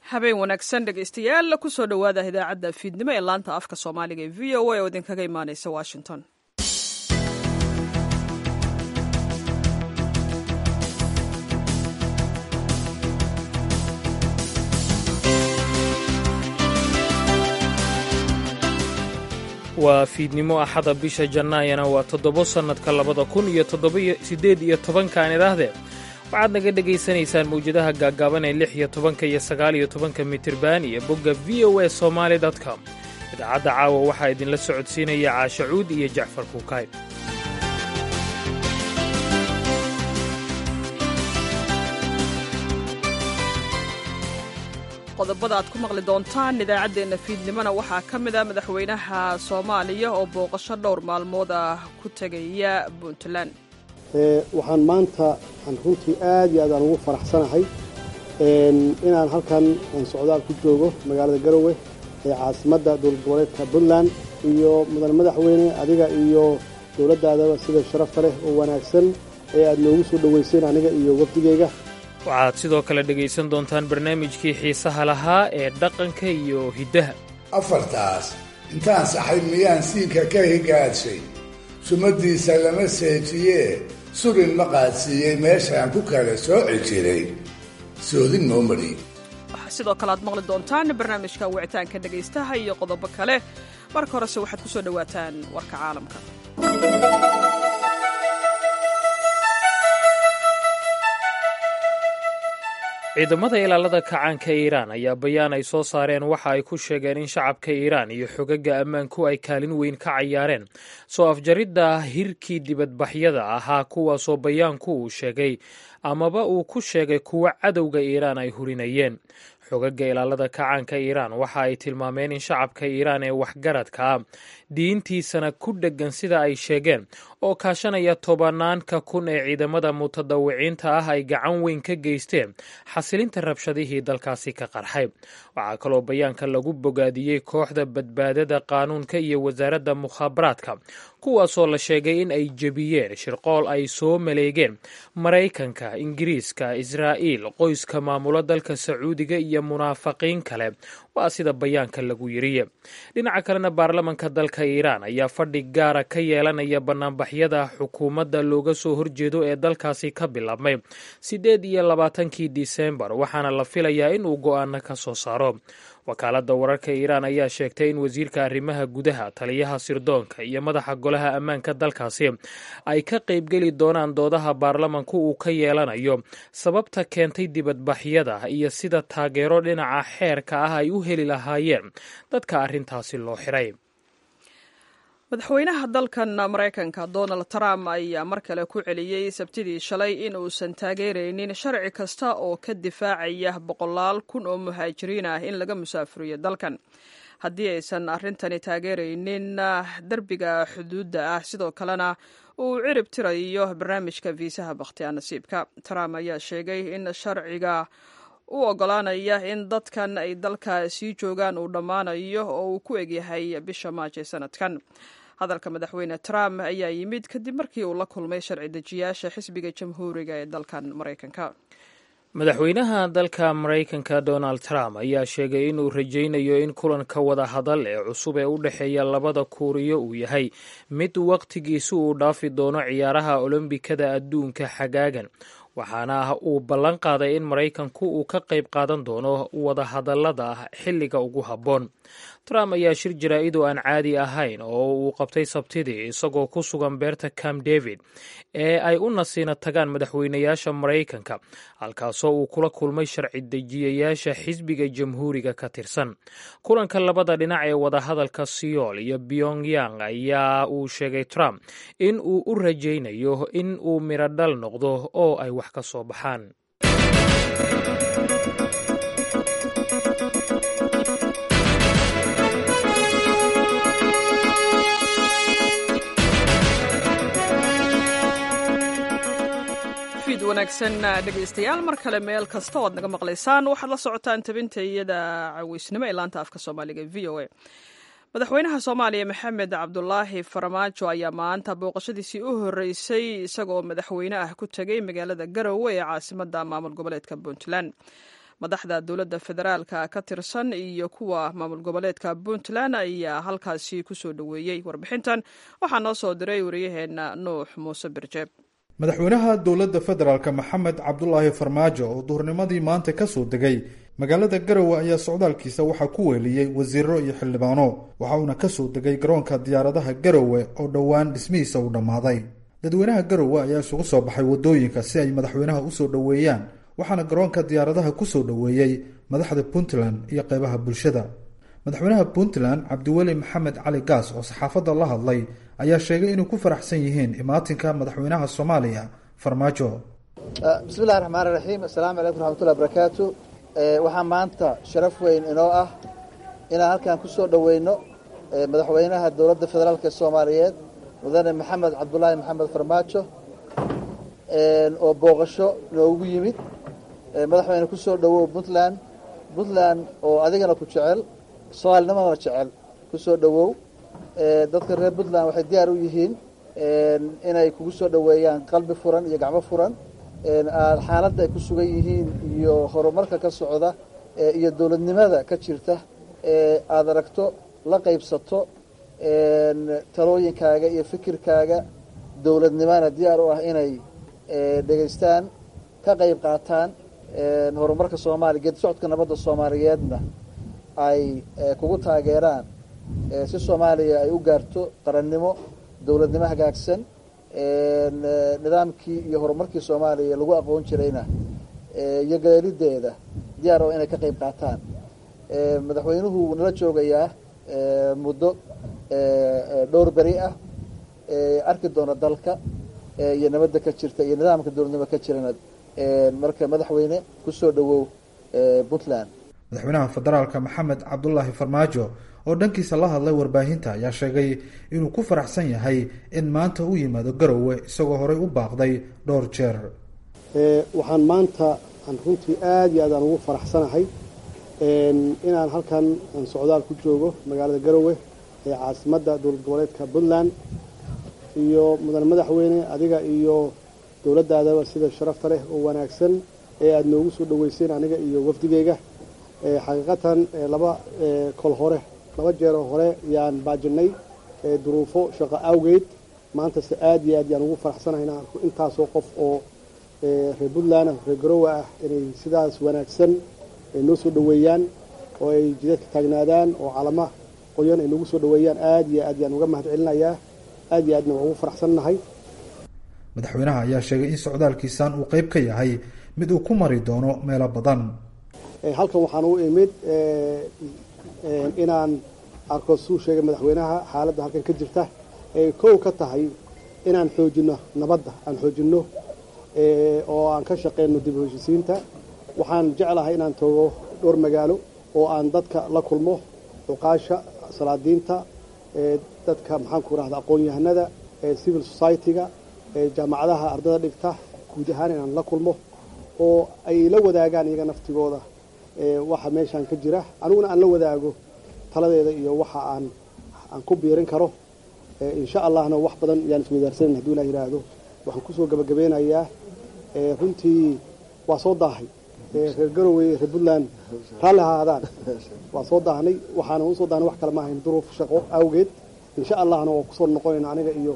habeen wanaagsan dhegaystayaal kusoo dhowaada idaacadda fiidnimo ee laanta afka soomaaliga ee v o a oo idinkaga imaaneysa washington waa fiidnimo axada bisha jannaayana waa toddobo sannadka labada kun iyo toddobasiddeed iyo tobankaan idhaahdee waxaad naga dhegaysanaysaan mawjadaha gaaggaaban ee lix iyo tobanka iyo sagaal iyo tobanka mitirban iyo bogga v o a somaali com idaacadda caawa waxaa idinla socodsiinaya caashacuud iyo jacfar kuukaay qodobada aad ku maqli doontaan idaacaddeenna fiidnimona waxaa ka mid a madaxweynaha soomaaliya oo booqasho dhowr maalmood ah ku tegaya puntland waxaan maanta aan runtii aad iyo aad aan ugu faraxsanahay inaan halkan socdaal ku joogo magaalada garowe ee caasimadda dowlad goboleedka puntland iyo mudan madaxweyne adiga iyo dowladdaadaba sida sharafta leh oo wanaagsan ee aad noogu soo dhoweyseen aniga iyo wafdigayga waxaad sidoo kale dhegaysan doontaan barnaamijkii xiisaha lahaa ee dhaqanka iyo hiddaha afartaas intaan saxay miyaan siinka ka higaadshay sumadiisa lama seejiyee surin ma qaadsiiyey meeshaan ku kala sooci jiray soodin noo madhi waxaa sidoo kale aad maqli doontaan barnaamijka wicitaanka dhegaystaha iyo qodobo kale marka horese waxaad ku soo dhowaataan warka caalamka ciidamada ilaalada kacaanka iiraan ayaa bayaan ay soo saareen waxa ay ku sheegeen in shacabka iiraan iyo xogaga ammaanku ay kaalin weyn ka cayaareen soo afjaridda hirkii dibadbaxyada ahaa kuwaasoo bayaanku uu sheegay amaba uu ku sheegay kuwa cadowga iiraan ay hurinayeen xogaga ilaalada kacaanka iiraan waxa ay tilmaameen in shacabka iiraan ee waxgaradka ah diintiisana ku dheggan sida ay sheegeen oo kaashanaya tobanaanka kun ee ciidamada mutadawiciinta ah ay gacan weyn ka geysteen xasilinta rabshadihii dalkaasi ka qarxay waxaa kaloo bayaanka lagu bogaadiyey kooxda badbaadada qaanuunka iyo wasaaradda mukhaabaraadka kuwaasoo la sheegay in ay jebiyeen shirqool ay soo maleegeen maraykanka ingiriiska israa'iil qoyska maamulo dalka sacuudiga iyo munaafiqiin kale waa sida bayaanka lagu yiriye dhinaca kalena baarlamanka dalka iiraan ayaa fadhi gaara ka yeelanaya banaanbaxyada xukuumadda looga soo horjeedo ee dalkaasi ka bilaabmay siddeed iyo labaatankii disembar waxaana la filayaa in uu go'aano ka soo saaro wakaaladda wararka iiraan ayaa sheegtay in wasiirka arrimaha gudaha taliyaha sirdoonka iyo madaxa golaha ammaanka dalkaasi ay ka qaybgeli doonaan doodaha baarlamanku uu ka yeelanayo sababta keentay dibadbaxyada iyo sida taageero dhinaca xeerka ah ay u heli lahaayeen dadka arrintaasi loo xiray madaxweynaha dalkan maraykanka donald trump ayaa mar kale ku celiyey sabtidii shalay in uusan taageeraynin sharci kasta oo ka difaacaya boqolaal kun oo muhaajiriin ah in laga musaafuriyo dalkan haddii aysan arrintani taageeraynin derbiga xuduudda ah sidoo kalena uu cirib tirayo barnaamijka viisaha bakhtiyaa nasiibka trump ayaa sheegay in sharciga u ogolaanaya in dadkan ay dalka sii joogaan uu dhammaanayo oo uu ku egyahay bisha maajo sanadkan hadalka madaxweyne trump ayaa yimid kadib markii uu la kulmay sharci dejiyaasha xisbiga jamhuuriga ee dalkan maraykanka madaxweynaha dalka maraykanka donald trump ayaa sheegay inuu rajaynayo in kulanka wada hadal ee cusub ee u dhexeeya labada kuuriyo uu yahay mid wakhtigiisu uu dhaafi doono ciyaaraha olombikada adduunka xagaagan waxaana uu ballan qaaday in maraykanku uu ka qayb qaadan doono wada hadallada xilliga ugu habboon trump ayaa shir jaraa'id oo aan caadi ahayn oo uu qabtay sabtidii isagoo ku sugan beerta camp david ee ay u nasiina tagaan madaxweynayaasha maraykanka halkaasoo uu kula kulmay sharci dejiyayaasha xisbiga jamhuuriga ka tirsan kulanka labada dhinac ee wadahadalka siyool iyo pyongyang ayaa uu sheegay trump in uu u rajaynayo in uu miradhal noqdo oo ay wax ka soo baxaan wanaagsan dhegaystayaal mar kale meel kasta oad naga maqlaysaan waxaad la socotaan tabinta iyada caweysnimo ee laanta afka soomaaliga v o a madaxweynaha soomaaliya maxamed cabdulaahi farmaajo ayaa maanta booqashadiisii u horeysay isagoo madaxweyne ah ku tegay magaalada garowe ee caasimada maamul goboleedka puntland madaxda dowladda federaalka ka tirsan iyo kuwa maamul goboleedka puntland ayaa halkaasi kusoo dhoweeyey warbixintan waxaa noo soo diray wariyaheenna nuux muuse birjeeb madaxweynaha dowladda federaalk maxamed cabdulaahi farmaajo oo duhurnimadii maanta kasoo degay magaalada garowe ayaa socdaalkiisa waxaa ku weeliyey wasiiro iyo xildhibaano waxa uuna kasoo degay garoonka diyaaradaha garowe oo dhowaan dhismihiisa uu dhammaaday dadweynaha garowe ayaa isugu soo baxay waddooyinka si ay madaxweynaha usoo dhoweeyaan waxaana garoonka diyaaradaha kusoo dhoweeyey madaxda puntland iyo qeybaha bulshada madaxweynaha puntland cabdiweli maxamed cali gaas oo saxaafadda la hadlay ayaa sheegay inay ku faraxsan yihiin imaatinka madaxweynaha soomaaliya farmaajo bismillahi raxmaani raxiim assalaamu calaykum raxmatullahi barakaatu waxaa maanta sharaf weyn inoo ah inaan halkan ku soo dhoweyno madaxweynaha dowladda federaalk ee soomaaliyeed mudane maxamed cabdulaahi maxamed farmaajo oo booqasho noogu yimid madaxweyne ku soo dhowow puntland puntland oo adigana ku jecel soomaalinimadana jecel ku soo dhowow dadka reer puntland waxay diyaar u yihiin inay kugu soo dhoweeyaan qalbi furan iyo gacmo furan xaaladda ay ku sugan yihiin iyo horumarka ka socda iyo dowladnimada ka jirta aada aragto la qaybsato talooyinkaaga iyo fikirkaaga dowladnimana diyaar u ah inay dhegaystaan ka qayb qaataan horumarka soomaaliya geedi socodka nabadda soomaaliyeedna ay kugu taageeraan si soomaaliya ay u gaarto qarannimo dowladnimo hagaagsan nidaamkii iyo horumarkii soomaaliya lagu aqoon jirayna iyo galeelideeda diyaar oo inay ka qayb qaataan madaxweynuhu wuu nala joogayaa muddo dhowr beri ah arki doona dalka iyo nabadda ka jirta iyo nidaamka dowladnimo ka jirana marka madaxweyne kusoo dhowow puntland madaxweynaha federaalka maxamed cabdulaahi farmaajo oo dhankiisa la hadlay warbaahinta ayaa sheegay inuu ku faraxsan yahay in maanta u yimaado garowe isagoo horey u baaqday dhowr jeer waxaan maanta aan runtii aada iyo aad aan ugu faraxsanahay inaan halkan aan socdaal ku joogo magaalada garowe ee caasimadda dowlad goboleedka puntland iyo mudan madaxweyne adiga iyo dowladdaadaba sida sharafta leh oo wanaagsan ee aada noogu soo dhoweyseen aniga iyo wafdigeyga xaqiiqatan laba kol hore laba jeeroo hore yaan baajinay duruufo shaqo awgeed maantase aada iyo aad yaan ugu faraxsanahay inaan arko intaasoo qof oo reer puntland reer garowe ah inay sidaas wanaagsan noo soo dhoweeyaan oo ay jidadka taagnaadaan oo calama qoyan ay noogu soo dhoweeyaan aada iyo aad yaan uga mahad celinayaa aada iyo aadna waan ugu faraxsannahay madaxweynaha ayaa sheegay in socdaalkiisan uu qeyb ka yahay mid uu ku mari doono meelo badan halkan waxaan u imid inaan arko suu sheegay madaxweynaha xaaladda halkan ka jirta ee kow ka tahay inaan xoojino nabadda aan xoojinno oo aan ka shaqeyno dib u heshisiinta waxaan jeclahay inaan tago dhowr magaalo oo aan dadka la kulmo cuqaasha salaadiinta dadka maxaan ku rahda aqoon-yahanada civil society-ga jaamacadaha ardada dhigta guud ahaan inaan la kulmo oo ay la wadaagaan iyaga naftigooda waxa meeshaan ka jira aniguna aan la wadaago taladeeda iyo waxa aan aan ku biirin karo insha allahna wax badan yaan iswadaarsanan haduu ilah yidhaahdo waxaan kusoo gabagabeynayaa runtii waa soo daahay reer garowe reer puntland raalli ha ahaadaan waa soo daahnay waxaana usoo daahnay wax kale ma ahayn duruuf shaqo awgeed insha allahna waa kusoo noqonayna aniga iyo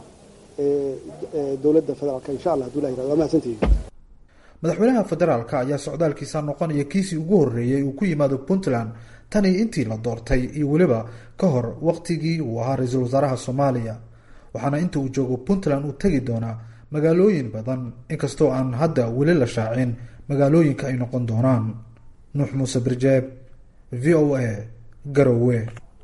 dowladda federaalka insha allah haduu ilah yirahdo waa mahadsantihiin madaxweynaha federaalka ayaa socdaalkiisa noqonaya kiisii ugu horreeyey uu ku yimaado puntland tan iyo intii la doortay iyo weliba ka hor waqtigii uu ahaa ra-iisul wasaaraha soomaaliya waxaana inta uu joogo puntland uu tegi doonaa magaalooyin badan inkastoo aan hadda weli la shaacin magaalooyinka ay noqon doonaan nuux muuse birjeeb v o a garowe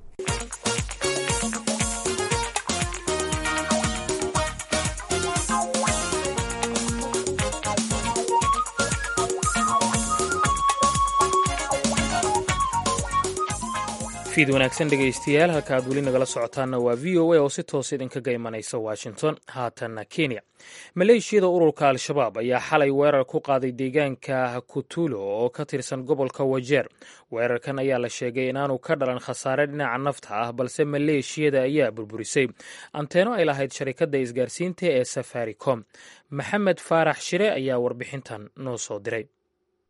fiid wanaagsan dhegaystayaal halka aad weli nagala socotaanna waa v o a oo si toos idinkaga imanaysa washington haatanna kenya maleeshiyada ururka al-shabaab ayaa xalay weerar ku qaaday deegaanka kutulo oo ka tirsan gobolka wajeer weerarkan ayaa la sheegay inaanu ka dhalan khasaare dhinaca nafta ah balse maleeshiyada ayaa burburisay anteeno ay lahayd sharikadda isgaarsiinta ee safaricom maxamed faarax shire ayaa warbixintan noo soo diray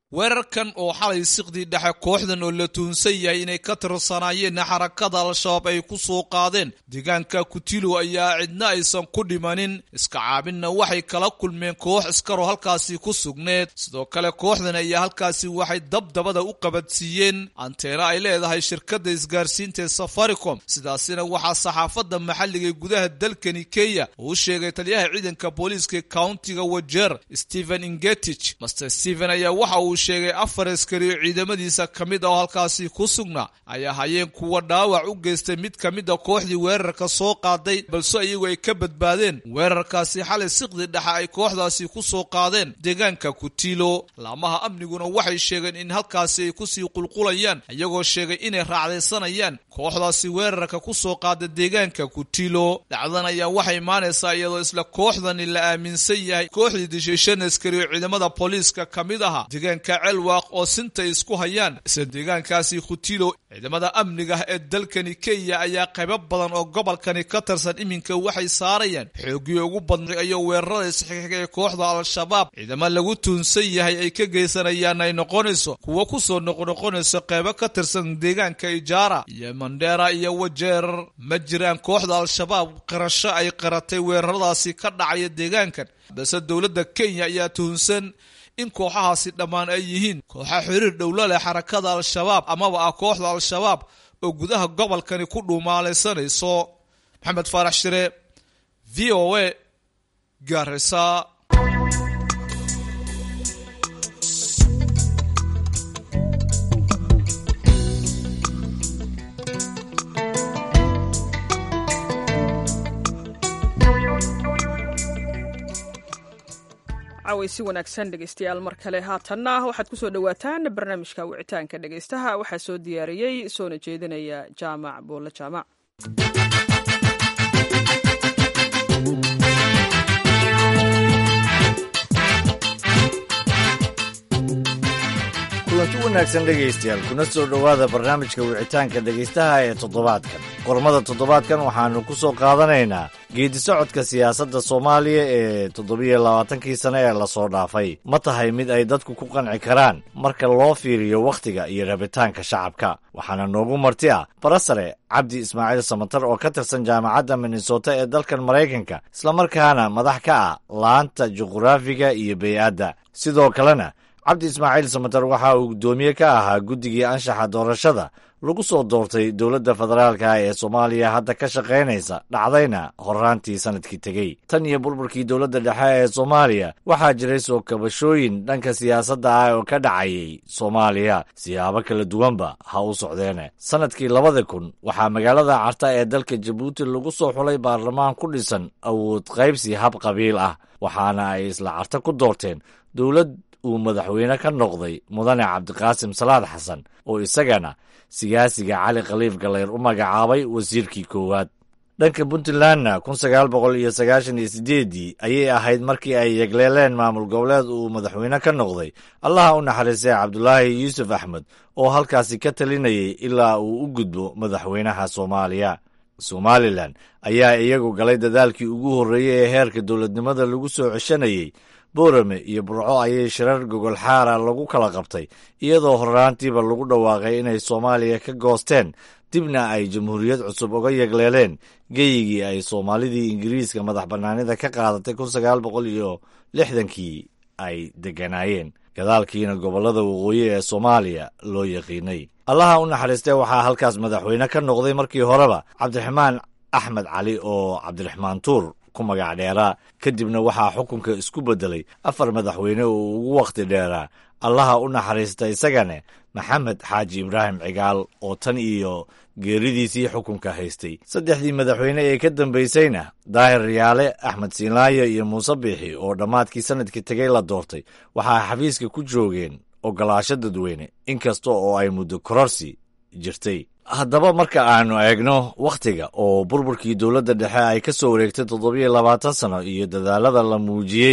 weerarkan oo xalay siqdii dhexe kooxdan oo la tuunsan yahay inay ka tirsanaayeen xarakada al-shabaab ay ku soo qaadeen deegaanka kutilo ayaa cidna aysan ku dhimanin iska caabinna waxay kala kulmeen koox iskaroo halkaasi ku sugneed sidoo kale kooxdan ayaa halkaasi waxay dabdabada u qabadsiiyeen anteena ay leedahay shirkadda isgaarsiinta ee safaricom sidaasina waxaa saxaafadda maxalliga ee gudaha dalkani kenya uu sheegay taliyaha ciidanka booliiska countiga wajeer stephen ingetich master stephen ayaa waxa uu sheegay afar askari oo ciidamadiisa ka mid ah oo halkaasi ku sugnaa ay ahaayeen kuwa dhaawac u geystay mid ka mid a kooxdii weerarka soo qaaday balse iyagu ay ka badbaadeen weerarkaasi xalay siqdi dhexe ay kooxdaasi ku soo qaadeen deegaanka kutilo laamaha amniguna waxay sheegeen in halkaasi ay kusii qulqulayaan iyagoo sheegay inay raacdaysanayaan kooxdaasi weerarka ku soo qaada deegaanka kutilo dhacdan ayaa waxay imaanaysaa iyadoo isla kooxdani la aaminsan yahay kooxdii dishay shan askari oo ciidamada booliiska ka mid aha deegaanka celwaaq oo sinta isku hayaan isla deegaankaasi kutilo ciidamada amniga ee dalkani kenya ayaa qaybo badan oo gobolkani ka tirsan iminka waxay saarayaan xoogii ugu badnay iyo weerarada isxixiga ee kooxda al-shabaab ciidamo lagu tuunsan yahay ay ka geysanayaan ay noqonayso kuwo kusoo noqnoqonayso qaybo ka tirsan deegaanka ijaara iyo mandheera iyo wajeer ma jiraan kooxda al-shabaab qirasho ay qiratay weeraradaasi ka dhacaya deegaankan balse dowladda kenya ayaa tuhunsan in kooxahaasi dhammaan ay yihiin kooxa xiriir dhowlo leh xarakada al-shabaab amaba ah kooxda al-shabaab oo gudaha gobolkani ku dhuumaalaysanayso maxamed faarax shire v o a gaarisa si wanaagsan dhegeystayaal mar kale haatanna waxaad kusoo dhowaataan barnaamijka wicitaanka dhegeystaha waxaa soo diyaariyey soona jeedinaya jaamac buulle jaamac kulanti wanaagsan dhegaystayaal kuna soo dhowaada barnaamijka wicitaanka dhegaystaha ee toddobaadkan qormada toddobaadkan waxaannu ku soo qaadanaynaa geedi socodka siyaasadda soomaaliya ee toddobiyo labaatankii sane ee lasoo dhaafay ma tahay mid ay dadku ku qanci karaan marka loo fiiriyo wakhtiga iyo rabitaanka shacabka waxaana noogu marti ah barasare cabdi ismaaciil samatar oo ka tirsan jaamacadda minnesota ee dalkan maraykanka islamarkaana madax ka ah laanta juqraafiga iyo bey-adda sidoo kalena cabdi ismaaciil samatar waxa uu guddoomiye ka ahaa guddigii anshaxa doorashada lagu soo doortay dowladda federaalka ee soomaaliya hadda ka shaqaynaysa dhacdayna horraantii sannadkii tegey tan iyo burburkii dowladda dhexe ee soomaaliya waxaa jiray soo kabashooyin dhanka siyaasadda ah oo ka dhacayay soomaaliya siyaabo kala duwanba ha u socdeene sannadkii labada kun waxaa magaalada carta ee dalka jabuuti lagu soo xulay baarlamaan ku dhisan awood qaybsi hab qabiil ah waxaana ay isla carta ku doorteen dowlad uu madaxweyne ka noqday mudane cabdiqaasim salaad xasan oo isagana siyaasiga cali khaliif galeyr u magacaabay wasiirkii koowaad dhanka puntlandna kun sagaal boqol iyo sagaashan iyo sideeddii ayay ahayd markii ay yegleeleen maamul goboleed uu madaxweyne ka noqday allaha u naxariistay cabdulaahi yuusuf axmed oo halkaasi ka talinayay ilaa uu u gudbo madaxweynaha soomaaliya somalilan ayaa iyagu galay dadaalkii ugu horreeyey ee heerka dowladnimada lagu soo ceshanayey boorame iyo burco ayay shirar gogol xaara lagu kala qabtay iyadoo horraantiiba lagu dhawaaqay inay soomaaliya ka goosteen dibna ay jamhuuriyad cusub uga yegleeleen geyigii ay soomaalidii ingiriiska madax bannaanida ka qaadatay kun sagaal boqol iyo lixdankii ay degganaayeen gadaalkiina gobollada waqooyi ee soomaaliya loo yaqiinay allaha u naxariistee waxaa halkaas madaxweyne ka noqday markii horeba cabdiraxmaan axmed cali oo cabdiraxmaan tuur ku magac dheeraa kadibna waxaa xukunka isku beddelay afar madaxweyne oo ugu wakhti dheeraa allaha u naxariista isagane maxamed xaaji ibraahim cigaal oo tan iyo geeridiisii xukunka haystay saddexdii madaxweyne ee ka dambaysayna daahir riyaale axmed siinlaayo iyo muuse biixi oo dhammaadkii sannadkii tegay la doortay waxaa xafiiska ku joogeen ogolaasho dadweyne inkasta oo ay muddo kororsi jirtay haddaba marka aanu eegno wakhtiga oo burburkii dowladda dhexe ay ka soo wareegtay toddobiyo labaatan sano iyo dadaalada la muujiyey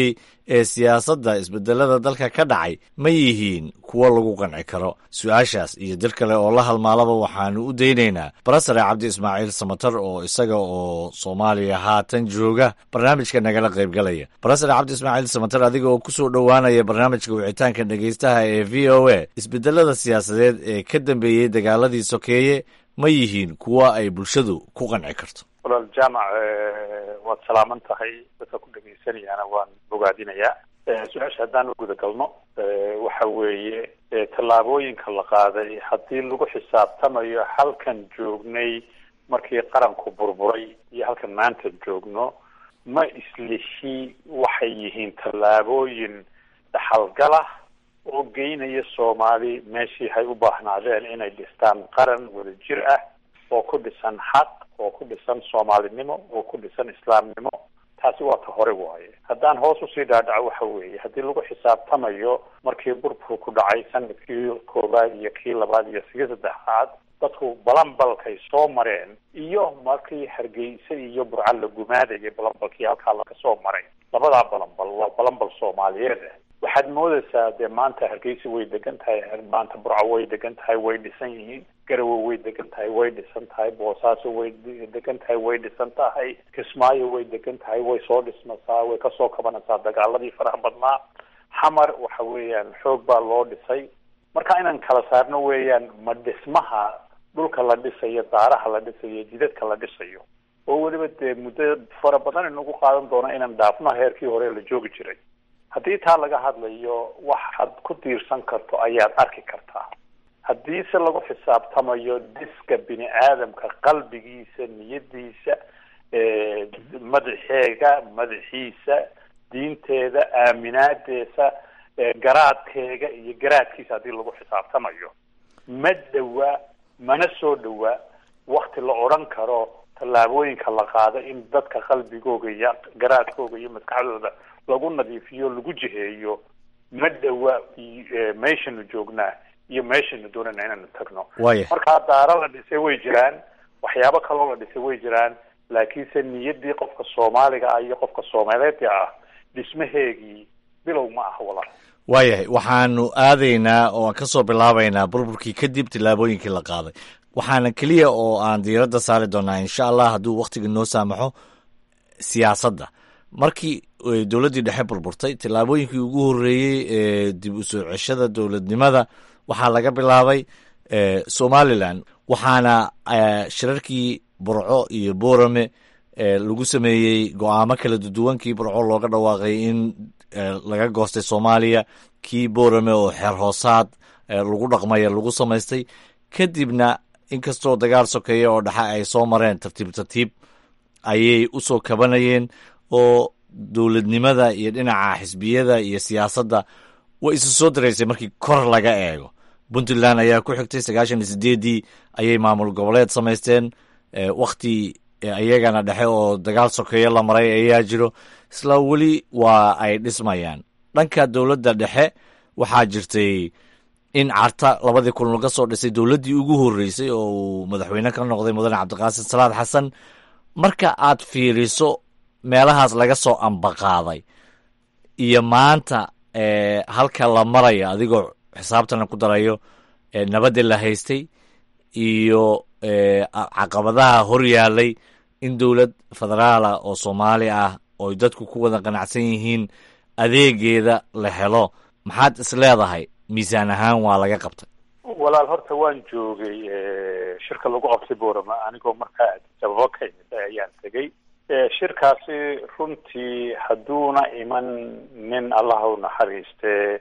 ee siyaasadda isbedelada dalka ka dhacay ma yihiin kuwo lagu qanci karo su-aashaas iyo dir kale oo la halmaalaba waxaanu u daynaynaa barasare cabdi ismaaciil samatar oo isaga oo soomaaliya haatan jooga barnaamijka nagala qaybgalaya barasare cabdi ismaaciil samatar adiga oo kusoo dhowaanaya barnaamijka wicitaanka dhegaystaha ee v o a isbedelada siyaasadeed ee ka dambeeyey dagaaladii sokeeye ma yihiin kuwo ay bulshadu ku qanci karto walaal jaamac waad salaaman tahay dadka ku dhagaysanayaana waan bogaadinayaa su-aasha haddaan u guda galno waxa weeye tallaabooyinka la qaaday haddii lagu xisaabtamayo halkan joognay markii qaranku burburay iyo halkan maanta joogno ma islihi waxay yihiin tallaabooyin dhaxalgalah oo geynaya soomaali meeshii hay u baahnaadeen inay dhistaan qaran wada jir ah oo ku dhisan xaq oo ku dhisan soomaalinimo oo ku dhisan islaamnimo taasi waa ta hore waaye haddaan hoos usii dhaadhaco waxa weeye haddii lagu xisaabtamayo markii burburku ku dhacay sanadkii koowaad iyo kii labaad iyo kii saddexaad dadku balanbalkay soo mareen iyo markii hargeysa iyo burca la gumaadayay balanbalkii halkaa laga soo maray labadaa balanbal waa balanbal soomaaliyeed ah waxaad moodaysaa dee maanta hargeysa way degan tahay maanta burco way degan tahay way dhisan yihiin garowe way degan tahay way dhisan tahay boosaaso way degan tahay way dhisan tahay kismaayo way degan tahay way soo dhismasaa way kasoo kabanaysaa dagaaladii faraha badnaa xamar waxa weeyaan xoog baa loo dhisay marka inaan kala saarno weeyaan ma dhismaha dhulka la dhisayo daaraha la dhisayo jidadka la dhisayo oo weliba dee muddo fara badan inagu qaadan doono inaan dhaafno heerkii hore la joogi jiray haddii taa laga hadlayo waxaad ku diirsan karto ayaad arki kartaa haddiise lagu xisaabtamayo dhiska bini aadamka qalbigiisa niyadiisa madaxeega madaxiisa diinteeda aaminaadeesa garaadkeega iyo garaadkiisa haddii lagu xisaabtamayo ma dhowaa mana soo dhowaa wakti la odhan karo tallaabooyinka la qaado in dadka qalbigooga iyo garaadkooga iyo maskaxdooda lagu nadiifiyo lagu jiheeyo ma dhawa meeshanu joognaa iyo meeshanu doonana inaanu tagno waaya markaa daaro la dhisay way jiraan waxyaabo kaloo la dhisay way jiraan laakiinse niyaddii qofka soomaaliga ah iyo qofka soomaaliyeedka ah dhismaheegii bilow ma ah walaal waayahay waxaanu aadaynaa oo aan ka soo bilaabaynaa burburkii kadib tillaabooyinkii la qaaday waxaana keliya oo aan diiradda saari doonaa insha allah hadduu wakhtiga noo saamaxo siyaasadda markii dowladdii dhexe burburtay tillaabooyinkii ugu horreeyey ee dib u soo ceshada dowladnimada waxaa laga bilaabay somalilan waxaana shirarkii burco iyo boorame lagu sameeyey go-aamo kala duduwankii burco looga dhawaaqay in laga goostay soomaaliya kii boorame oo xeer hoosaad lagu dhaqmaya lagu samaystay kadibna inkastoo dagaal sokeeya oo dhexe ay soo mareen tartiib tartiib ayay u soo kabanayeen oo dowladnimada iyo dhinaca xisbiyada iyo siyaasadda way isu soo daraysay markii kor laga eego puntland ayaa ku xigtay sagaashan iyo sideeddii ayay maamul goboleed samaysteen wakhti iyagana dhexe oo dagaal sokeeyo la maray ayaa jiro isla weli waa ay dhismayaan dhanka dowladda dhexe waxaa jirtay in carta labadii kun laga soo dhisay dowladdii ugu horreysay oo uu madaxweyne ka noqday mudane cabdiqaasim salaad xasan marka aad fiiriso meelahaas laga soo ambaqaaday iyo maanta halka la marayo adigoo xisaabtana ku darayo nabadii la haystay iyo caqabadaha hor yaalay in dowlad federaala oo soomaali ah ooy dadku ku wada qanacsan yihiin adeegeeda la helo maxaad is leedahay miisaan ahaan waa laga qabtay walaal horta waan joogay shirka lagu qabtay boorama anigoo markaa sababo ka imid ayaan tegey shirkaasi runtii hadduuna iman nin allah u naxariiste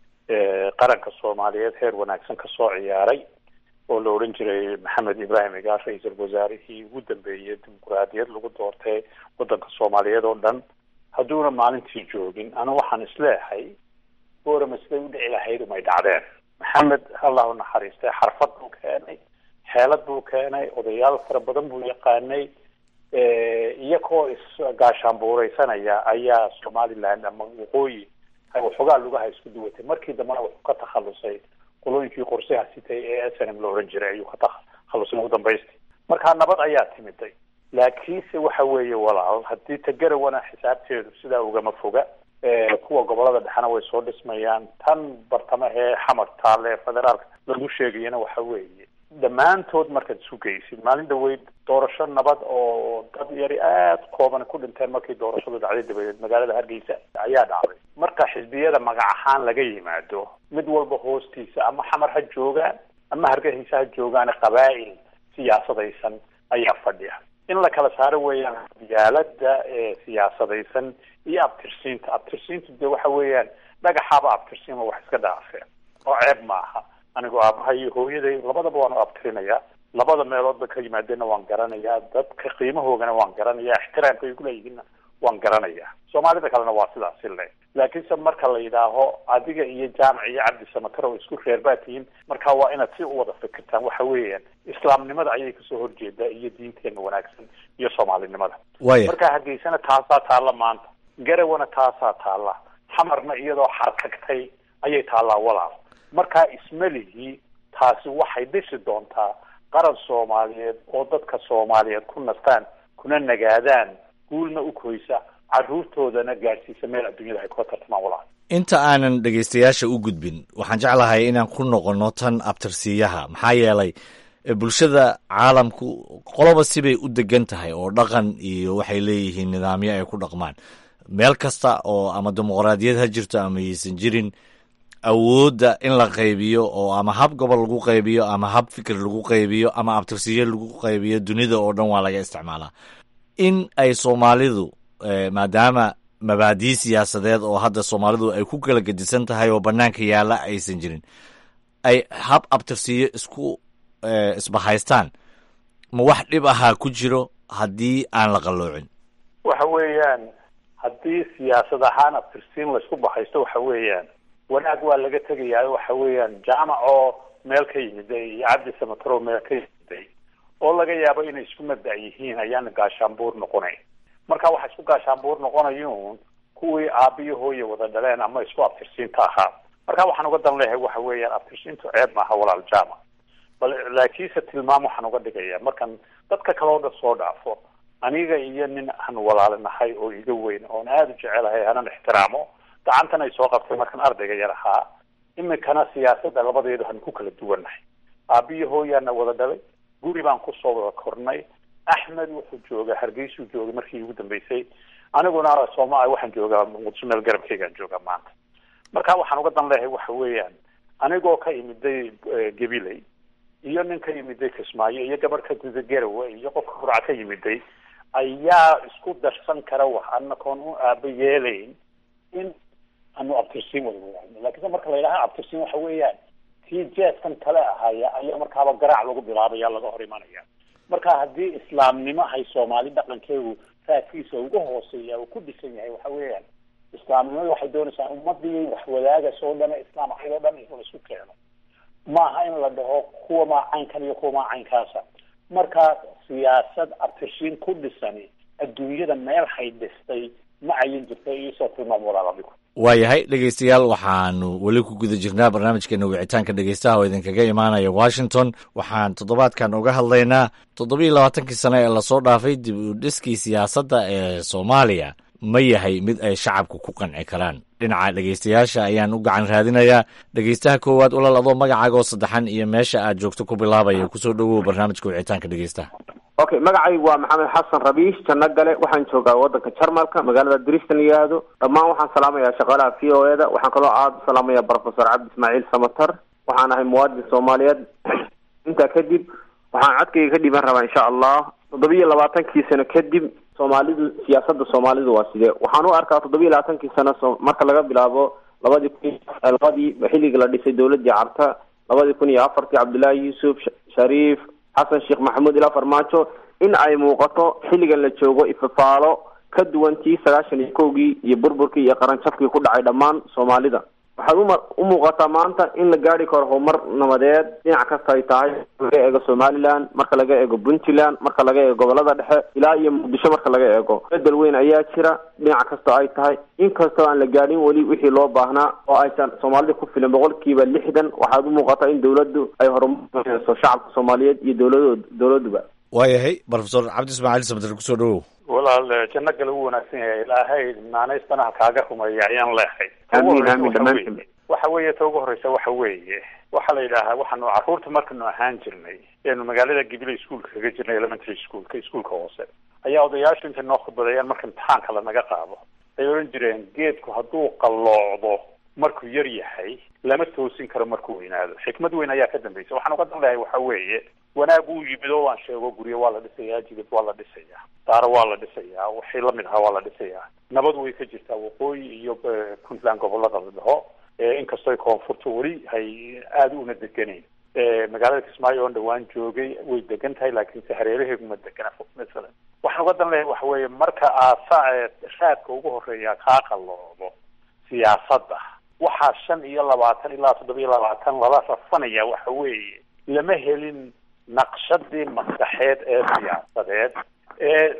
qaranka soomaaliyeed heer wanaagsan ka soo ciyaaray oo la odhan jiray maxamed ibraahim igaar ra-iisul wasaarihii ugu dambeeyey dimuquraadiyad lagu doortay waddanka soomaaliyeed oo dhan hadduuna maalintii joogin anu waxaan isleehay boorama siday u dhici lahayd umay dhacdeen maxamed allah u naxariistay xarfad buu keenay xeelad buu keenay odayaal fara badan buu yaqaanay iyagoo isgaashaanbuureysanaya ayaa somaliland ama waqooyi waxoogaa lugaha isku duwatay markii dambena wuxuu ka takhalusay qolooyinkii qorsaha sitay ee s n m la odhan jiray ayuu ka takhalusay ugu dambaystii markaa nabad ayaa timiday laakiinse waxa weeye walaal haddii tagarawana xisaabteedu sidaa ugama foga kuwa gobolada dhexena way soo dhismayaan tan bartamahee xamar taale ee federaalka lagu sheegayana waxa weeye dhammaantood markaad isu geysid maalin dhaweyd doorasho nabad oo dad yari aada kooban ku dhinteen markii doorashadu dhacday dabadeed magaalada hargeysa ayaa dhacday marka xisbiyada magac ahaan laga yimaado mid walba hoostiisa ama xamar ha joogaan ama hargeysa ha joogaan qabaa'il siyaasadaysan ayaa fadhiya in la kala saaro weeyaan yaalada ee siyaasadaysan iyo abtirsiinta abtirsiintu dee waxa weeyaan dhagaxaaba abtirsiima wax iska dhaafeen oo ceeb maaha anigoo aabaha iyo hooyaday labadaba waan u abtirinayaa labada meeloodba ka yimaadeenna waan garanayaa dadka qiimahoogana waan garanayaa ixtiraamka ay kuleeyihiinna waan garanayaa soomaalida kalena waa sidaasi le laakiinse marka la yidhaaho adiga iyo jaamac iyo cabdi samatarow isku reer baa tihiin marka waa inaad si u wada fikirtaan waxa weeyaan islaamnimada ayay kasoo horjeedaa iyo diinteena wanaagsan iyo soomaalinimada waya marka hargeysana taasaa taalla maanta garawana taasaa taalla xamarna iyadoo xarkagtay ayay taallaa walaal markaa ismelihii taasi waxay dhisi doontaa qaran soomaaliyeed oo dadka soomaaliyeed ku nastaan kuna nagaadaan guulna u koysa carruurtoodana gaadhsiisa meel adduunyada ay kula tartamaan walaal inta aanan dhegaystayaasha u gudbin waxaan jeclahay inaan ku noqono tan abtirsiiyaha maxaa yeelay bulshada caalamku qoloba sibay u degan tahay oo dhaqan iyo waxay leeyihiin nidaamyo ay ku dhaqmaan meel kasta oo ama dimuqraadiyad ha jirto ama yaysan jirin awoodda in la qaybiyo oo ama hab gobol lagu qaybiyo ama hab fikir lagu qaybiyo ama abtirsiyo lagu qaybiyo dunida oo dhan waa laga isticmaalaa in ay soomaalidu maadaama mabaadii siyaasadeed oo hadda soomaalidu ay ku kala gedisan tahay oo banaanka yaalla aysan jirin ay hab abtirsiyo isku isbahaystaan ma wax dhib ahaa ku jiro haddii aan la qalloocin waxa weeyaan haddii siyaasad ahaan abtirsiin laysku bahaysto waxa weeyaan wanaag waa laga tegayaa waxa weeyaan jaamac oo meel ka yimiday iyo cabdi samataro meel ka yimiday oo laga yaabo inay isku mabda' yihiin ayaana gaashaanbuur noqonayn marka waxa isku gaashaanbuur noqonayuun kuwii aabiyo hooye wada dhaleen ama isku abtirsiinta ahaa marka waxaan uga dan leeyahay waxa weeyaan abtirsiintu ceeb maaha walaal jaamac bal laakiinse tilmaam waxaan uga dhigaya markan dadka kale oo dhan soo dhaafo aniga iyo nin aan walaalinahay oo iga weyn oon aada u jecelahay hanan ixtiraamo gacantan ay soo qabtay markaan ardayga yar ahaa iminkana siyaasadda labadeedu han ku kala duwannahay aabiyo hooyaana wada dhalay guri baan kusoo wada kornay axmed wuxuu joogaa hargeysuu joogay markii ugu dambeysay aniguna sooma waxaan joogaa muqdisho meel garabkeygaan joogaa maanta marka waxaan uga dan leeyahay waxa weeyaan anigoo ka imiday gabiley iyo nin ka yimiday kismaayo iyo gabadh ka guda garawe iyo qofka qurca ka yimiday ayaa isku darsan kara wax anakoon u aaba yeelayn in anu abtirsiin wada wadaagno lakiinse marka la yidhaha abtirsiin waxa weeyaan tii jeeskan kale ahaya ayaa markaaba garaac lagu bilaabaya laga hor imanaya marka haddii islaamnimo hay soomaali dhaqankeedu raadkiisa uga hooseeya uu ku dhisan yahay waxa weeyaan islaamnimadu waxay doonaysaa ummadii wax wadaagas oo dhan islaam ahayd oo dhan in la isku keeno maaha in la dhaho kuwa maa caynkan iyo kuwa maa caynkaasa marka siyaasad abtirshiin ku dhisani adduunyada meel hay dhistay ma cayin jirta iisoo tilmaam walaal adigu waayahay dhegeystayaal waxaanu weli ku guda jirnaa barnaamijkeena wicitaanka dhegeystaha oo idinkaga imaanaya washington waxaan toddobaadkan uga hadlaynaa toddobiiyo labaatankii sano ee lasoo dhaafay dib u dhiskii siyaasadda ee soomaaliya ma yahay mid ay shacabku ku qanci karaan dhinaca dhegeystayaasha ayaan u gacan raadinayaa dhegeystaha koowaad ulal adoo magacaagoo saddexan iyo meesha aad joogto ku bilaabaya kusoo dhowow barnaamijka wicitaanka dhegeystaha okay magacaygu waa maxamed xasan rabiish janno gale waxaan joogaa waddanka jarmalka magaalada dristan yihahdo dhammaan waxaan salaamayaa shaqaalaha v o e da waxaan kaloo aada u salaamayaa professor cabdi ismaaciil samatar waxaan ahay muwaadin soomaaliyeed intaa kadib waxaan codkayga ka dhiban rabaa insha allah toddobiyo labaatankii sano kadib soomaalidu siyaasadda soomaalidu waa sidee waxaan u arkaa toddobiyo labaatankii sano so marka laga bilaabo labadii kun labadii xilligii la dhisay dowladdii carta labadii kun iyo afartii cabdullaahi yuusuf shariif xasan sheekh maxamuud ilaa farmaajo in ay muuqato xilligan la joogo ifafaalo ka duwan tii sagaashan iyo kowgii iyo burburkii iyo qaranjabkii ku dhacay dhammaan soomaalida waxaad uma u muuqataa maanta in la gaari karo horumar nabadeed dhinac kasta ay tahay laga eego somaliland marka laga eego puntland marka laga eego gobolada dhexe ilaa iyo muqdisho marka laga eego bedel weyn ayaa jira dhinac kastoo ay tahay inkastoo aan la gaadhin weli wixii loo baahnaa oo aysan soomaalida ku filin boqolkiiba lixdan waxaad u muuqataa in dowladdu ay horumarso shacabka soomaaliyeed iyo dowlado dowladuba waayahay profesor cabdi ismaaciil samater kusoo dhowow walaal janno gale u wanaagsan yahay ilaahay naanaystana ha kaaga rumeeya ayaan leehay amiin amiin dhammaantiin waxa weeye ta ugu horeysa waxa weeye waxaa la yidhaahaa waxaanu carruurta markanu ahaan jirnay eenu magaalada gibile iskuolka kaga jirnay elementary schoolka iskuolka hoose ayaa odayaashu intay noo khudbadeeyaan marka imtixaanka lanaga qaado ay odhan jireen geedku hadduu qalloocdo markuu yar yahay lama toosin karo markuu weynaado xikmad weyn ayaa ka dambaysa waxaan uga dan lehay waxa weeye wanaag uu yimid oo waan sheego guryo waa la dhisayaa jidad waa la dhisayaa daaro waa la dhisayaa wixii lamid ahaa waa la dhisayaa nabad way ka jirtaa waqooyi iyo puntland gobolada la dhaho inkastoo koonfurta weli hay aada una deganeyn magaalada kismaayo oon dhawaan joogay way degan tahay laakiinse hareeraheedu ma degana masalan waxaan uga dan lehay waxa weeye marka aasa raadka ugu horeeya kaa qaloodo siyaasadda waxaa shan iyo labaatan ilaa toddoba iyo labaatan lala rafanaya waxa weeye lama helin naqshadii maskaxeed ee siyaasadeed ee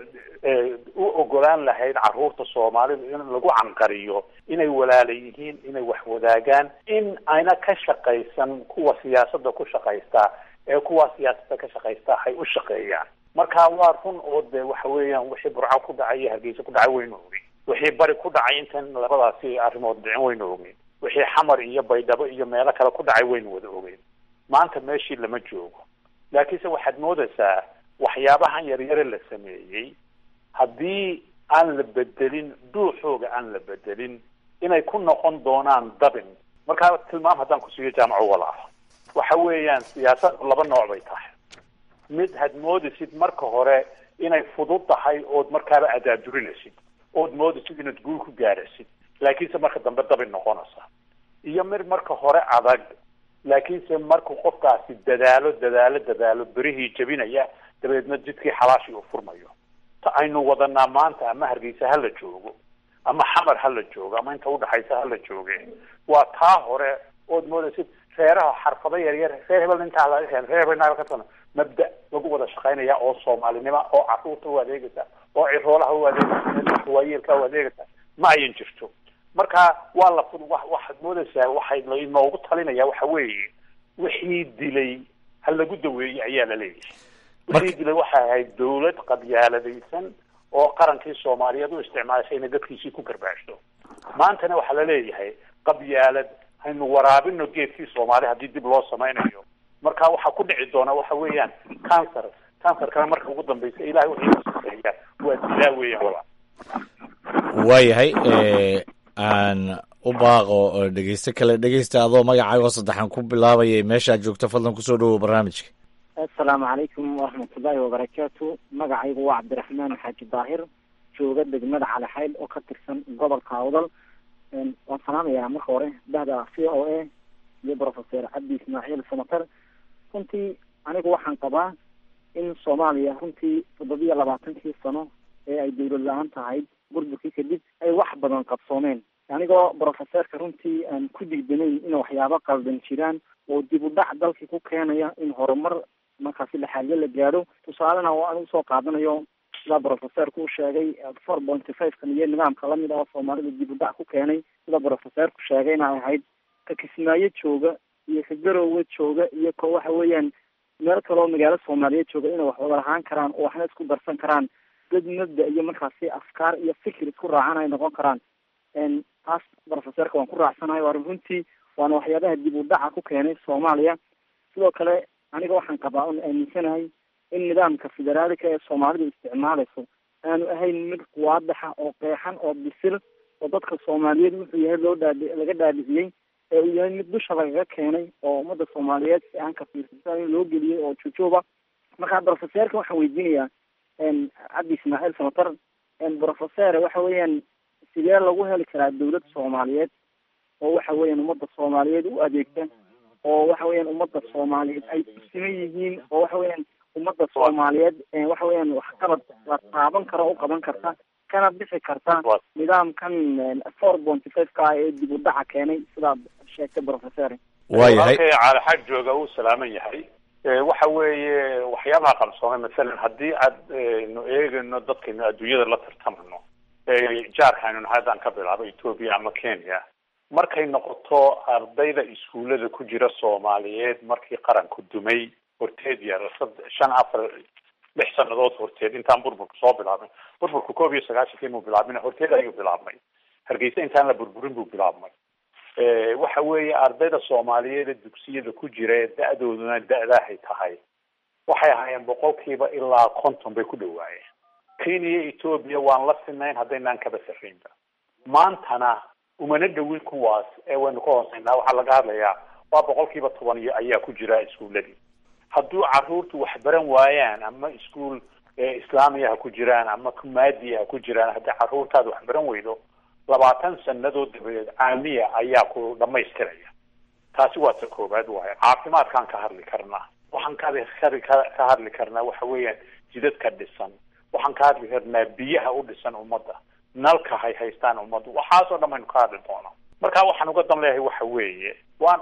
u ogolaan lahayd carruurta soomaalida in lagu canqariyo inay walaala yihiin inay wax wadaagaan in ayna ka shaqaysan kuwa siyaasadda ku shaqaystaa ee kuwa siyaasadda ka shaqaystaa hay u shaqeeyaan marka waa run oo de waxa weeyaan wixii burco ku dhacay iyo hargeysa ku dhacay waynu ogin wixii bari ku dhacay intan labadaasi arrimood dhicin waynu ogin wixii xamar iyo baydhabo iyo meelo kale ku dhacay waynu wada ogeyn maanta meeshii lama joogo laakiinse waxaad moodaysaa waxyaabahan yaryare la sameeyey haddii aan la bedelin dhuuxooga aan la bedelin inay ku noqon doonaan dabin markaa tilmaam haddaan kusiiyo jaamaco walaal waxa weeyaan siyaasaddu laba nooc bay tahay mid had moodaysid marka hore inay fudud tahay ood markaaba adaadurinaysid ood moodaysid inaad guul ku gaaraysid laakiinse marka dambe dabin noqonaysa iyo mid marka hore adag laakiinse markuu qofkaasi dadaalo dadaalo dadaalo berihii jebinaya dabeedna jidkii xalaashii uu furmayo ta aynu wadanaa maanta ama hargeysa hala joogo ama xamar hala joogo ama inta udhaxaysa hala jooge waa taa hore ood moodaysid reeraha xarfado yaryar reer hebel intaa laga hel reer hebel ka tano mabda lagu wada shaqaynaya oo soomaalinimo oo carruurta u adeegaysa oo ciroolaha u adeegaysa waayeelka u adeegaysa ma ayan jirto marka waa la waxaad moodaysaa waxay lainoogu talinaya waxa weeye wixii dilay ha lagu daweeyey ayaa la leeyahay wixii dilay waxay ahayd dawlad qabyaaladaysan oo qarankii soomaaliyeed u isticmaashay inay dadkiisii ku garbaashto maantana waxaa la leeyahay qabyaalad haynu waraabino geedkii soomaali haddii dib loo samaynayo marka waxaa ku dhici doona waxa weeyaan cancer cancerkana marka ugu dambaysa ilahay wuxuu saseeya waa dilaa weeyaan walaa waayahay aan u baaqo dhegeyste kale dhegeysta adoo magacaago saddexan ku bilaabayay meeshaad joogto fadlan kusoo dhawow barnaamijka assalaamu calaykum waraxmatullaahi wabarakaatu magacaygu waa cabdiraxmaan xaaji daahir jooga degmada calixayd oo ka tirsan gobolka awdal waan salaamayaa marka hore bahda c o a iyo professor cabdi ismaaciil samater runtii anigu waxaan qabaa in soomaaliya runtii toddobiyo labaatankii sano ee ay dawlad la-aan tahay burburkii kadib ay wax badan qabsoomeen anigoo professorka runtii aan ku digdanayn in waxyaabo qaldan jiraan oo dib u dhac dalkii ku keenaya in horumar markaasi laxaalyo la gaadho tusaalena oo aan usoo qaadanayo sida professorku u sheegay four pointy five kan iyo nidaamka lamid ah oo soomaalida dib u dhac ku keenay sida professorku sheegay in ay ahayd ka kismaayo jooga iyo ka garowe jooga iyo ko waxa weeyaan meel kale oo magaalo soomaaliyeed jooga inay wax wada lahaan karaan oo waxna isku darsan karaan dad mabda iyo markaasi afkaar iyo fikir isku raacan ay noqon karaan taas professorka waan ku raacsanahay waa runtii waana waxyaabaha dib u dhaca ku keenay soomaaliya sidoo kale aniga waxaan qabaa oon aaminsanahay in nidaamka federaalika ee soomaalidu isticmaalayso aanu ahayn mid waadaxa oo qeexan oo bisil oo dadka soomaaliyeed wuxuu yahay loo dhaadhi laga dhaadhiciyey ee uu yahay mid dusha lagaga keenay oo ummadda soomaaliyeed si aan ka fiirsasan in loo geliyey oo jujooba marka professorka waxaan weydiinayaa cabdi ismaaciil samatar professor waxa weeyaan sidee lagu heli karaa dawlad soomaaliyeed oo waxa weeyaan ummadda soomaaliyeed u adeegta oo waxa weeyaan ummadda soomaaliyeed ay siman yihiin oo waxa weeyaan ummadda soomaaliyeed waxa weeyaan waxqabad la taaban karo u qaban karta kana bixi karta nidaamkan four pointy five ka ah ee dib u dhaca keenay sidaad sheegtay professor waayahay caali xag jooga uu salaaman yahay waxa weeye waxyaabaha qabsoomay masalan haddii aad nu eegayno dadkaynu adduunyada la tartamano jaarka aynu nahay haddaan ka bilaabo ethoopia ama kenya markay noqoto ardayda iskuullada ku jira soomaaliyeed markii qaranku dumay horteed yar shan afar lix sanadood horteed intaan burburku soo bilaabmay burburku koob iyo sagaashankii muu bilaabmin horteed ayuu bilaabmay hargeysa intaan la burburin buu bilaabmay waxa weeye ardayda soomaaliyeed ee dugsiyada ku jira ee da-dooduna da-daahay tahay waxay ahaayeen boqolkiiba ilaa konton bay ku dhawaayeen kenya iyo etoobiya waan la sinayn haddaynaan kaba sarraynba maantana umana dhawin kuwaas ee waynu ka hooseynaa waxaa laga hadlayaa waa boqolkiiba toban iyo ayaa ku jira iskuuladii hadduu caruurtu wax baran waayaan ama iskuol islaamiya ha ku jiraan ama kumaadiya ha ku jiraan haddii caruurtaada wax baran weydo labaatan sanadood dabadeed caamiya ayaa ku dhamaystiraya taasi waa ta koowaad waayo caafimaadkaan ka hadli karnaa waxaan ka ka hadli karnaa waxa weeyaan jidadka dhisan waxaan ka hadli karnaa biyaha u dhisan ummadda nalka hay haystaan ummaddu waxaasoo dhan baynu ka hadli doonaa marka waxaan uga dan leeyahay waxa weeye waan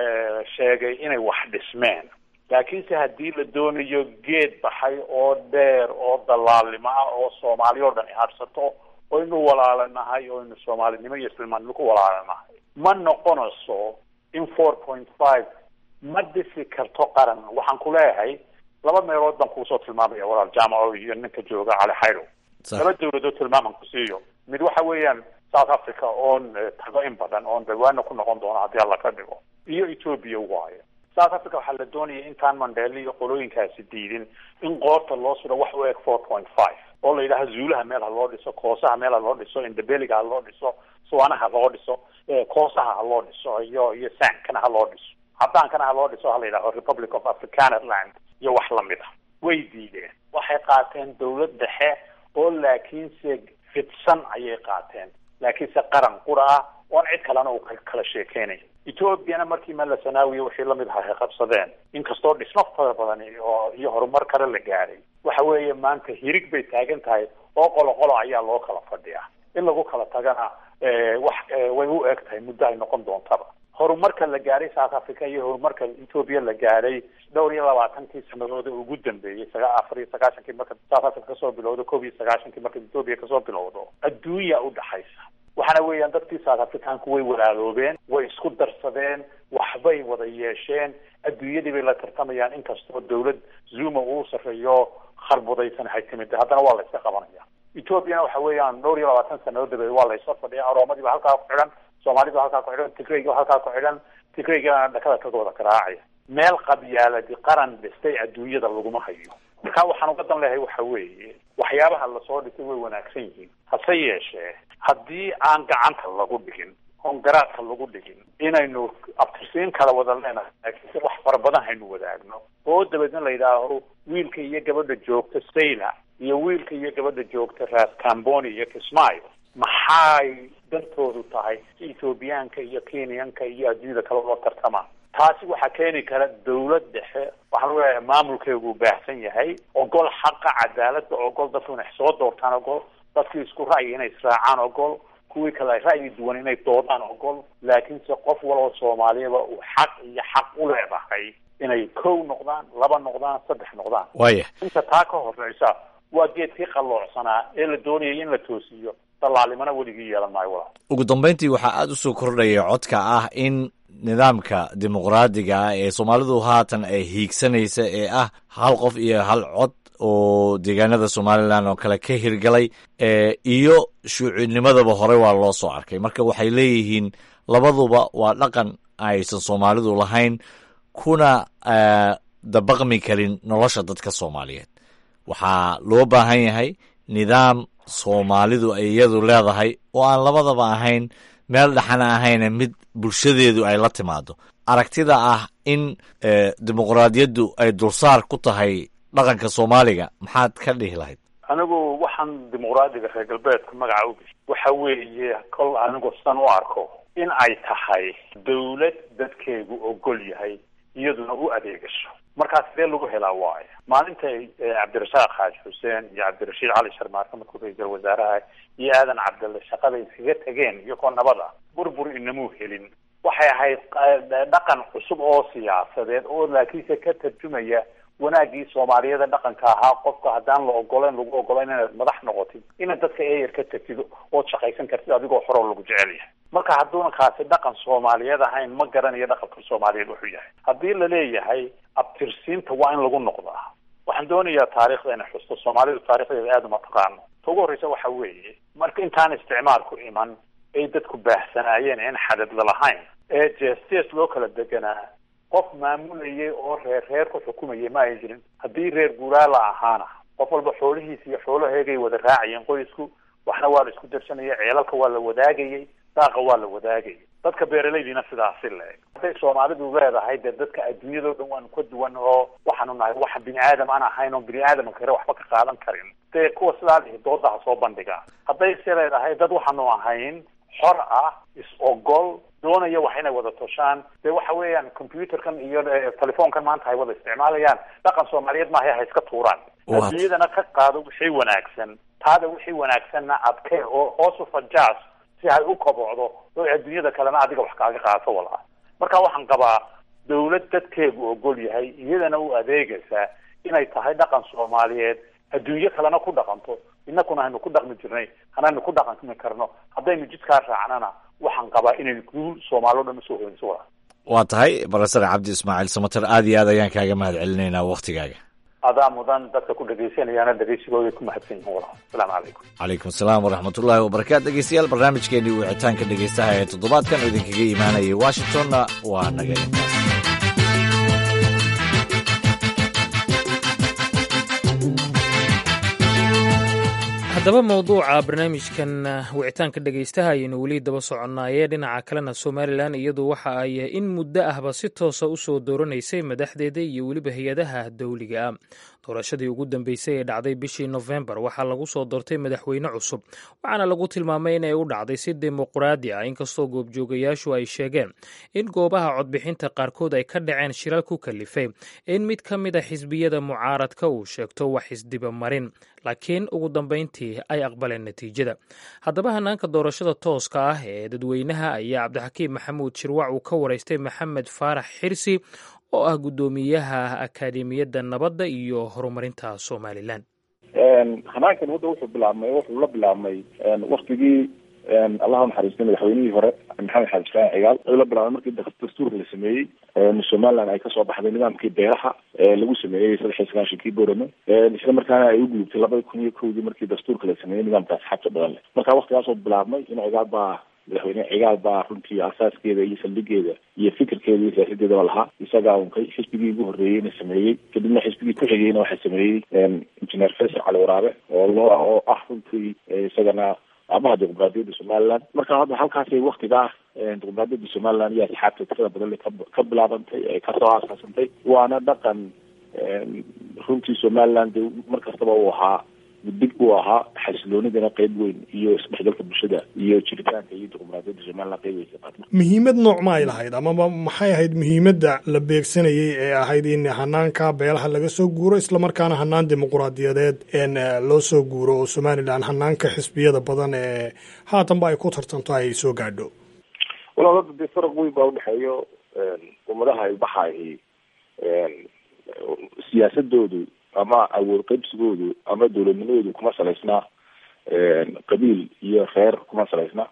sheegay inay wax dhismeen laakiinse haddii la doonayo geed baxay oo dheer oo dalaalnimo ah oo soomaali oo dhan ihadhsato oynu walaalanahay oynu soomaalinimo iyo islaamnimo ku walaalanahay ma noqonayso in four point five ma dhisi karto qaran waxaan ku leeyahay laba meelood baan kuusoo tilmaamaya walaal jaamaco iyo ninka jooga cali xayro laba dawladood tilmaaman ku siiyo mid waxa weeyaan south africa oon tago in badan oon dhawaana ku noqon doono haddii alla ka dhigo iyo ethoobia waayo south africa waxaa la doonaya intaan mandheele iyo qolooyinkaasi diidin in qoorta loo suro wax u eg four point five oo la yidhaha zuulaha meel ha loo dhiso koosaha meel ha loo dhiso indabeliga ha loo dhiso suwaanaha ha loo dhiso koosaha ha loo dhiso iyo iyo sankana ha loo dhiso cadaankana ha loo dhiso ha la yidhaho republic of africanerland iyo wax lamid a way diideen waxay qaateen dawlad dhexe oo laakiinse fidsan ayay qaateen laakiinse qaran qura ah oon cid kalena uu kala sheekeynayo ethoobiana markii malasanaawiya wixii lamid aha ay qabsadeen inkastoo dhismo fara badan oo iyo horumar kale la gaaray waxa weeye maanta hirig bay taagan tahay oo qolo qolo ayaa loo kala fadhiyaa in lagu kala tagana wax way u eg tahay muddo ay noqon doontaba horumarka la gaaray south africa iyo horumarka ethoobia la gaaray dhowr iyo labaatankii sanadood ee ugu dambeeyey saga afar iyo sagaashankii marka south africa kasoo bilowdo koob iyo sagaashankii marka ethoobia kasoo bilowdo adduunya udhaxaysa waxaana weeyaan dadkii south africanku way walaaloobeen way isku darsadeen waxbay wada yeesheen adduunyadii bay la tartamayaan inkastoo dawlad zuma uu sarreeyo kharbudaysan hay timid haddana waa la iska qabanaya ethoobiana waxa weeyaan dhowr iyo labaatan sanadood dabadeed waa la isla fadhiya aroomadii ba halkaa ku xidhan soomaalida ba halkaa ku xidhan tigrayga halkaa ku xidhan tigraygana dhakada kaga wada garaacaya meel qabyaaladi qaran dhistay adduunyada laguma hayo marka waxaan uga dan leehay waxa weeye waxyaabaha lasoo dhisay way wanaagsan yihiin hase yeeshee haddii aan gacanta lagu dhigin oon garaadka lagu dhigin inaynu abtirsiin kala wada leenahay laakiinse wax fara badan haynu wadaagno oo dabeedna la yidhaaho wiilka iyo gabadha joogta sayla iyo wiilka iyo gabadha joogta ras camboni iyo kismaayo maxay dantoodu tahay si ethoobiyaanka iyo kenyanka iyo adduunyada kale loo tartamaan taasi waxaa keeni kara dawlad dhexe waxaan leeyahay maamulkeegu baahsan yahay ogol xaqa cadaaladda ogol dadku inay soo doortaan ogol dadkii isku ra'yi inay israacaan ogol kuwii kale ra'yi duwan inay doodaan ogol laakiinse qof waloo soomaaliyaba uu xaq iyo xaq u leedahay inay kow noqdaan laba noqdaan saddex noqdaan waya inta taa ka horeysa waa geedkii qalloocsanaa ee la doonayay in la toosiyo dallaalimana weligii yeelan maayo walaal ugu dambayntii waxaa aada usoo kordhaya codka ah in nidaamka dimuqraadiga ah ee soomaalidu haatan ay hiigsanaysa ee ah hal qof iyo hal cod oo deegaanada somalilan oo kale ka hirgalay iyo shuucinimadaba hore waa loo soo arkay marka waxay leeyihiin labaduba waa dhaqan aysan soomaalidu lahayn kuna dabaqmi karin nolosha dadka soomaaliyeed waxaa loo baahan yahay nidaam soomaalidu ay iyadu leedahay oo aan labadaba ahayn meel dhexana ahayna mid bulshadeedu ay la timaado aragtida ah in dimuqraadiyaddu ay dulsaar ku tahay dhaqanka soomaaliga maxaad ka dhihi lahayd anigu waxaan dimuqraadiga reer galbeedka magaca u bixiy waxa weeye kol anigu san u arko in ay tahay dawlad dadkeegu ogol yahay iyaduna u adeegasho markaa sidee lagu helaa waayo maalintay cabdirasaaq xaaji xuseen iyo cabdirashiid cali sharmaarka markuu ra-iisal wasaaraha iyo aadan cabdille shaqada iskaga tegeen iyagoo nabada burbur inamuu helin waxay ahayd dhaqan cusub oo siyaasadeed oo laakiinse ka tarjumaya wanaagii soomaaliyada dhaqanka ahaa qofka haddaan la ogoleyn lagu ogoleyn inaad madax noqotid inaad dadka eeyar ka tagtid ood shaqaysan kartid adigoo horoo lagu jecel yahay marka hadduuna kaasi dhaqan soomaaliyeed ahayn ma garanayo dhaqanka soomaaliyeed wuxuu yahay haddii la leeyahay abtirsiinta waa in lagu noqdaa waxaan doonayaa taariikhda inay xusto soomaalidu taarikhdeeda aada uma taqaano ta ugu horreysa waxa weeye marka intaan isticmaalku iman ay dadku baahsanaayeen in xadad lalahayn ee jees-jees loo kala deganaa qof maamulayay oo reer reer ku xukumayay ma ay jirin haddii reer guuraala ahaana qof walba xoolihiisa iyo xoolaheegay wada raacayeen qoysku waxna waa la isku darsanayay ceelalka waa la wadaagayay daaqa waa la wadaagayay dadka beeralaydiina sidaasi le-eg hadday soomaalidu leedahay dee dadka adduunyadao dhan waanu ka duwan oo waxaanu nahay waxa bini aadam aan ahayn oo bini aadam kale waxba ka qaadan karin dee kuwa sidaa lihi dooda ha soo bandhiga hadday se leedahay dad waxaanu ahayn xor ah is-ogol doonaya wax inay wada toshaan dee waxa weeyaan computerkan iyo telefoonkan maanta ay wada isticmaalayaan dhaqan soomaaliyeed maaha ha iska tuuraan adduunyadana ka qaado wixii wanaagsan taada wixii wanaagsanna adkee oo hoos u fajaas si ay u kobocdo oo adduunyada kalena adiga wax kaaga qaato walaa marka waxaan qabaa dawlad dadkeegu ogol yahay iyadana u adeegaysaa inay tahay dhaqan soomaaliyeed adduunyo kalena ku dhaqanto inakuna haynu ku dhaqmi jirnay hanaynu ku dhaqmi karno haddaynu jidkaa raacnana waxaan qabaa inaynu guul soomaali o dhan usoo hoynso walaa waa tahay barasare cabdi ismaaciil samater aad iyo aad ayaan kaaga mahad celinaynaa waktigaaga adaa mudan dadka ku dhagaysanayaana dhegaysigooday ku mahadsan yihin walaa asalaamu calaykum calaykum asalaam waraxmatullaahi wabarakaatu dhegeystayaal barnaamijkeenii wicitaanka dhegeystaha ee toddobaadkan oo idinkaga imaanayay washingtonna waa naga intaas haddaba mawduuca barnaamijkan wicitaanka dhegaystaha ayaynu weli daba soconnaayee dhinaca kalena somalilan iyadu waxa ay in muddo ahba si toosa u soo dooranaysay madaxdeeda iyo weliba hay-adaha dowliga ah doorashadii ugu dambeysay ee dhacday bishii nofembar waxaa lagu soo doortay madaxweyne cusub waxaana lagu tilmaamay inay u dhacday si dimuqraadi ah inkastoo goobjoogayaashu ay sheegeen in goobaha codbixinta qaarkood ay ka dhaceen shilal ku kalifay in mid ka mid a xisbiyada mucaaradka uu sheegto wax isdibamarin laakiin ugu dambeyntii ay aqbaleen natiijada haddaba hanaanka doorashada tooska ah ee dadweynaha ayaa cabdixakiim maxamuud shirwac uu ka waraystay maxamed faarax xirsi oo ah guddoomiyaha akaademiyadda nabadda iyo horumarinta somalilan hanaankan hadda wuxuu bilaabmay wuxuu la bilaabmay waktigii allah naxariistay madaxweynihii hore maxamed xasan islaan cigaal wuxuu la bilaabmay markii dastuurka la sameeyey somaliland ay kasoo baxday nidaamkii beeraha lagu sameeyey saddex iyo sagaashankii borame isla markaana ay u gudubtay labada kun iyo kowdii markii dastuurka la sameeyey nidaamka asxaabta badan leh marka waktigaasoo bilaabmay in cigaal baa madaxweyne cigaal baa runtii asaaskeeda iyo saldhigeeda iyo fikirkeeda iyo siyaasadeedaba lahaa isagaa unkay xisbigii ugu horreeyeyna sameeyey kadibna xisbigii ku xigeyna waxaa sameeyey injineer faysal cali waraabe oo loo oo ah runtii isagana aabaha dimuqraadiyadda somaliland marka hadda halkaasay waktiga ah dimuqraadiyadda somaliland iyo asxaabta tirada badan ka bilaabantay ee kasoo aasaasantay waana dhaqan runtii somaliland de mar kastaba uu ahaa dig uu ahaa xasiloonidana qeyb weyn iyo isdhexgalka bulshada iyo jiritaanka iyo dimuqraadiyadda somaliland qeyb weyn ka qaata muhiimad nooc ma ay lahayd amaba maxay ahayd muhiimadda la beegsanayay ee ahayd in hanaanka beelaha laga soo guuro islamarkaana hanaan dimuqraadiyadeed n loo soo guuro oo somalilan hanaanka xisbiyada badan ee haatanba ay ku tartanto ay soo gaadho walaal hadda dee faraq weyn baa udhexeeyo ummadaha ilbaxa ahi siyaasadoodu ama awood qaybsigoodu ama dowladnimadoodu kuma salaysna qabiil iyo reer kuma salaysna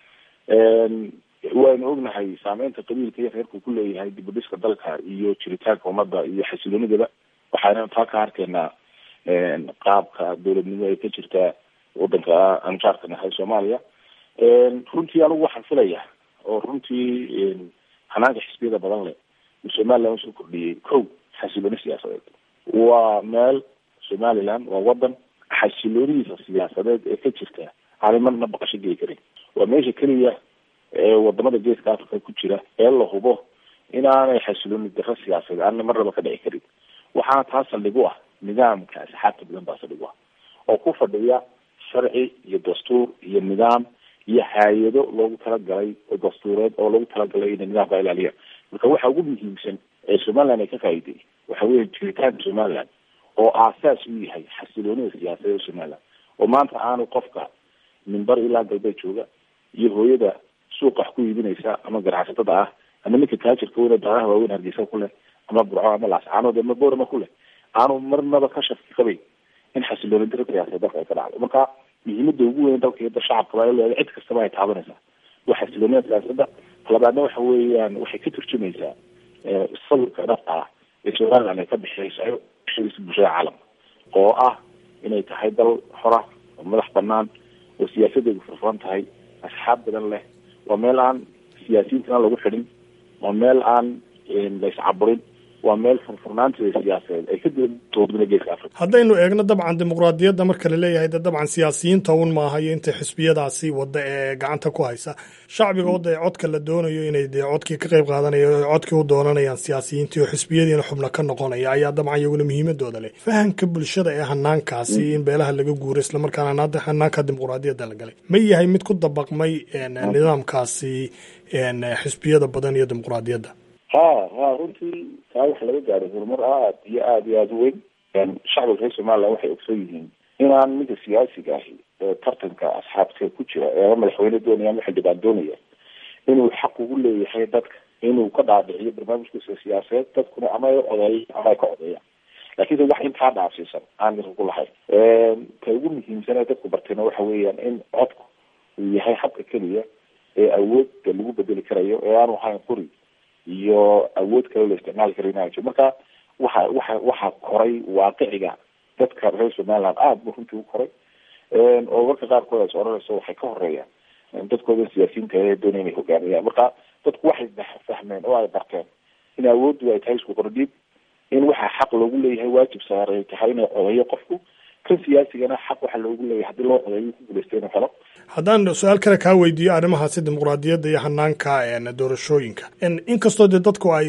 waynu ognahay saameynta qabiilka iyo reerku ku leeyahay dibudhiska dalka iyo jiritaanka ummadda iyo xasiloonidaba waxaana taa ka harkeynaa qaabka dowladnimo ay ka jirtaa wadanka anjaarka nahay soomaaliya runtii anigu waxaan filaya oo runtii hanaanka xisbiyada badan leh uu somaliland usoo kordhiyey kow xasilooni siyaasadeed waa meel somaliland waa wadan xasiloonidiisa siyaasadeed ee ka jirta aanay marna baqasho geli karin waa meesha keliya ee wadamada geeska africa ku jira ee la hubo inaanay xasilooni daro siyaasadeed aanay marnaba ka dhici karin waxaana taa saldhig u ah nidaamka asxaabta badan baa saldhig u ah oo ku fadhiya sharci iyo dastuur iyo nidaam iyo hay-ado loogu talagalay oo dastuureed oo loogu talagalay inay nidaamka ilaaliyaan marka waxa ugu muhiimsan ee somaliland ay ka faa'iiday waxa weeye jiritaanka somaliland oo aasaas u yahay xasiloonida siyaasadeed somaliland oo maanta aanu qofka mimbar ilaa galbeed jooga iyo hooyada suuqa wax ku iibinaysa ama ganacsatada ah ama ninka taajirka weyne daaraha waaweyn hargeysa ku leh ama burco ama laascaanood ama boorama ku leh aanu marnaba ka shaki qabayn in xasilooni daro siyaasadeed dalka ay ka dhacdo marka muhiimada ugu weyn dalka iyo shacabka baa leedahay cid kastaba ay taabanaysaa waa xasiloonida siyaasadda labaadna waxa weeyaan waxay ka turjumaysaa sawirka dhabta ah ee somaliland ay ka bixiyeysayo xiliska bulshada caalamka oo ah inay tahay dal xora oo madax banaan oo siyaasadeedu furfuran tahay asxaab badan leh waa meel aan siyaasiyiintana lagu xidhin waa meel aan la iscaburin waa meel furfurnaanteeda siyaasadeed ay ka duwan geeska africa haddaynu eegno dabcan dimuqraadiyadda marka la leeyahay de dabcan siyaasiyiinta un maaha iyo inta xisbiyadaasi wadda ee gacanta ku haysa shacbiga wadda ee codka la doonayo inay dee codkii ka qayb qaadanayo o codkii u doonanayaan siyaasiyiintii oo xisbiyadiina xubno ka noqonaya ayaa dabcan iyaguna muhiimadooda leh fahamka bulshada ee hanaankaasi in beelaha laga guuro islamarkaana hanaanka dimuqraadiyadda la galay ma yahay mid ku dabaqmay nidaamkaasi xisbiyada badan iyo dimuqraadiyadda ha ha runtii taa waxa laga gaaray horumar aad iyo aada iyo aada u weyn shacbiga reer somalilan waxay ogsoon yihiin inaan midka siyaasiga ahi ee tartanka asxaabta ku jira ee ama madaxweyne doonaya ama xildhibaan doonaya inuu xaq ugu leeyahay dadka inuu ka dhaadhiciyo barnaamijkiisa siyaasadeed dadkuna ama ay odeeya ama ay ka odeeyaan lakiinse wax intaa dhaafsiisan aan irku lahayn ka ugu muhiimsan ee dadku bartayna waxa weeyaan in codku uu yahay habka keliya ee awoodda lagu bedeli karayo ee aanu ahayn quri iyo awood kale la isticmaali kara inaajo marka waxa waxa waxaa koray waaqiciga dadka reer somaliland aada bu runtii u koray oo marka qaarkood as odhanayso waxay ka horeeyaan dadkooda siyaasiyiinta ee doonaya inay hogaamiyaan marka dadku waxay fahmeen oo ay barteen in awooddu ay tahay isku qordhiib in waxaa xaq loogu leeyahay waajib saaray tahay inay codeeyo qofku kan siyaasigana xaq waxaa loogu leeyahay haddii loo codeeyo ku guuleysta inuu helo haddaan su-aal kale kaa weydiiyo arrimahaasi dimuqraadiyadda iyo hanaanka doorashooyinka inkastoo dee dadku ay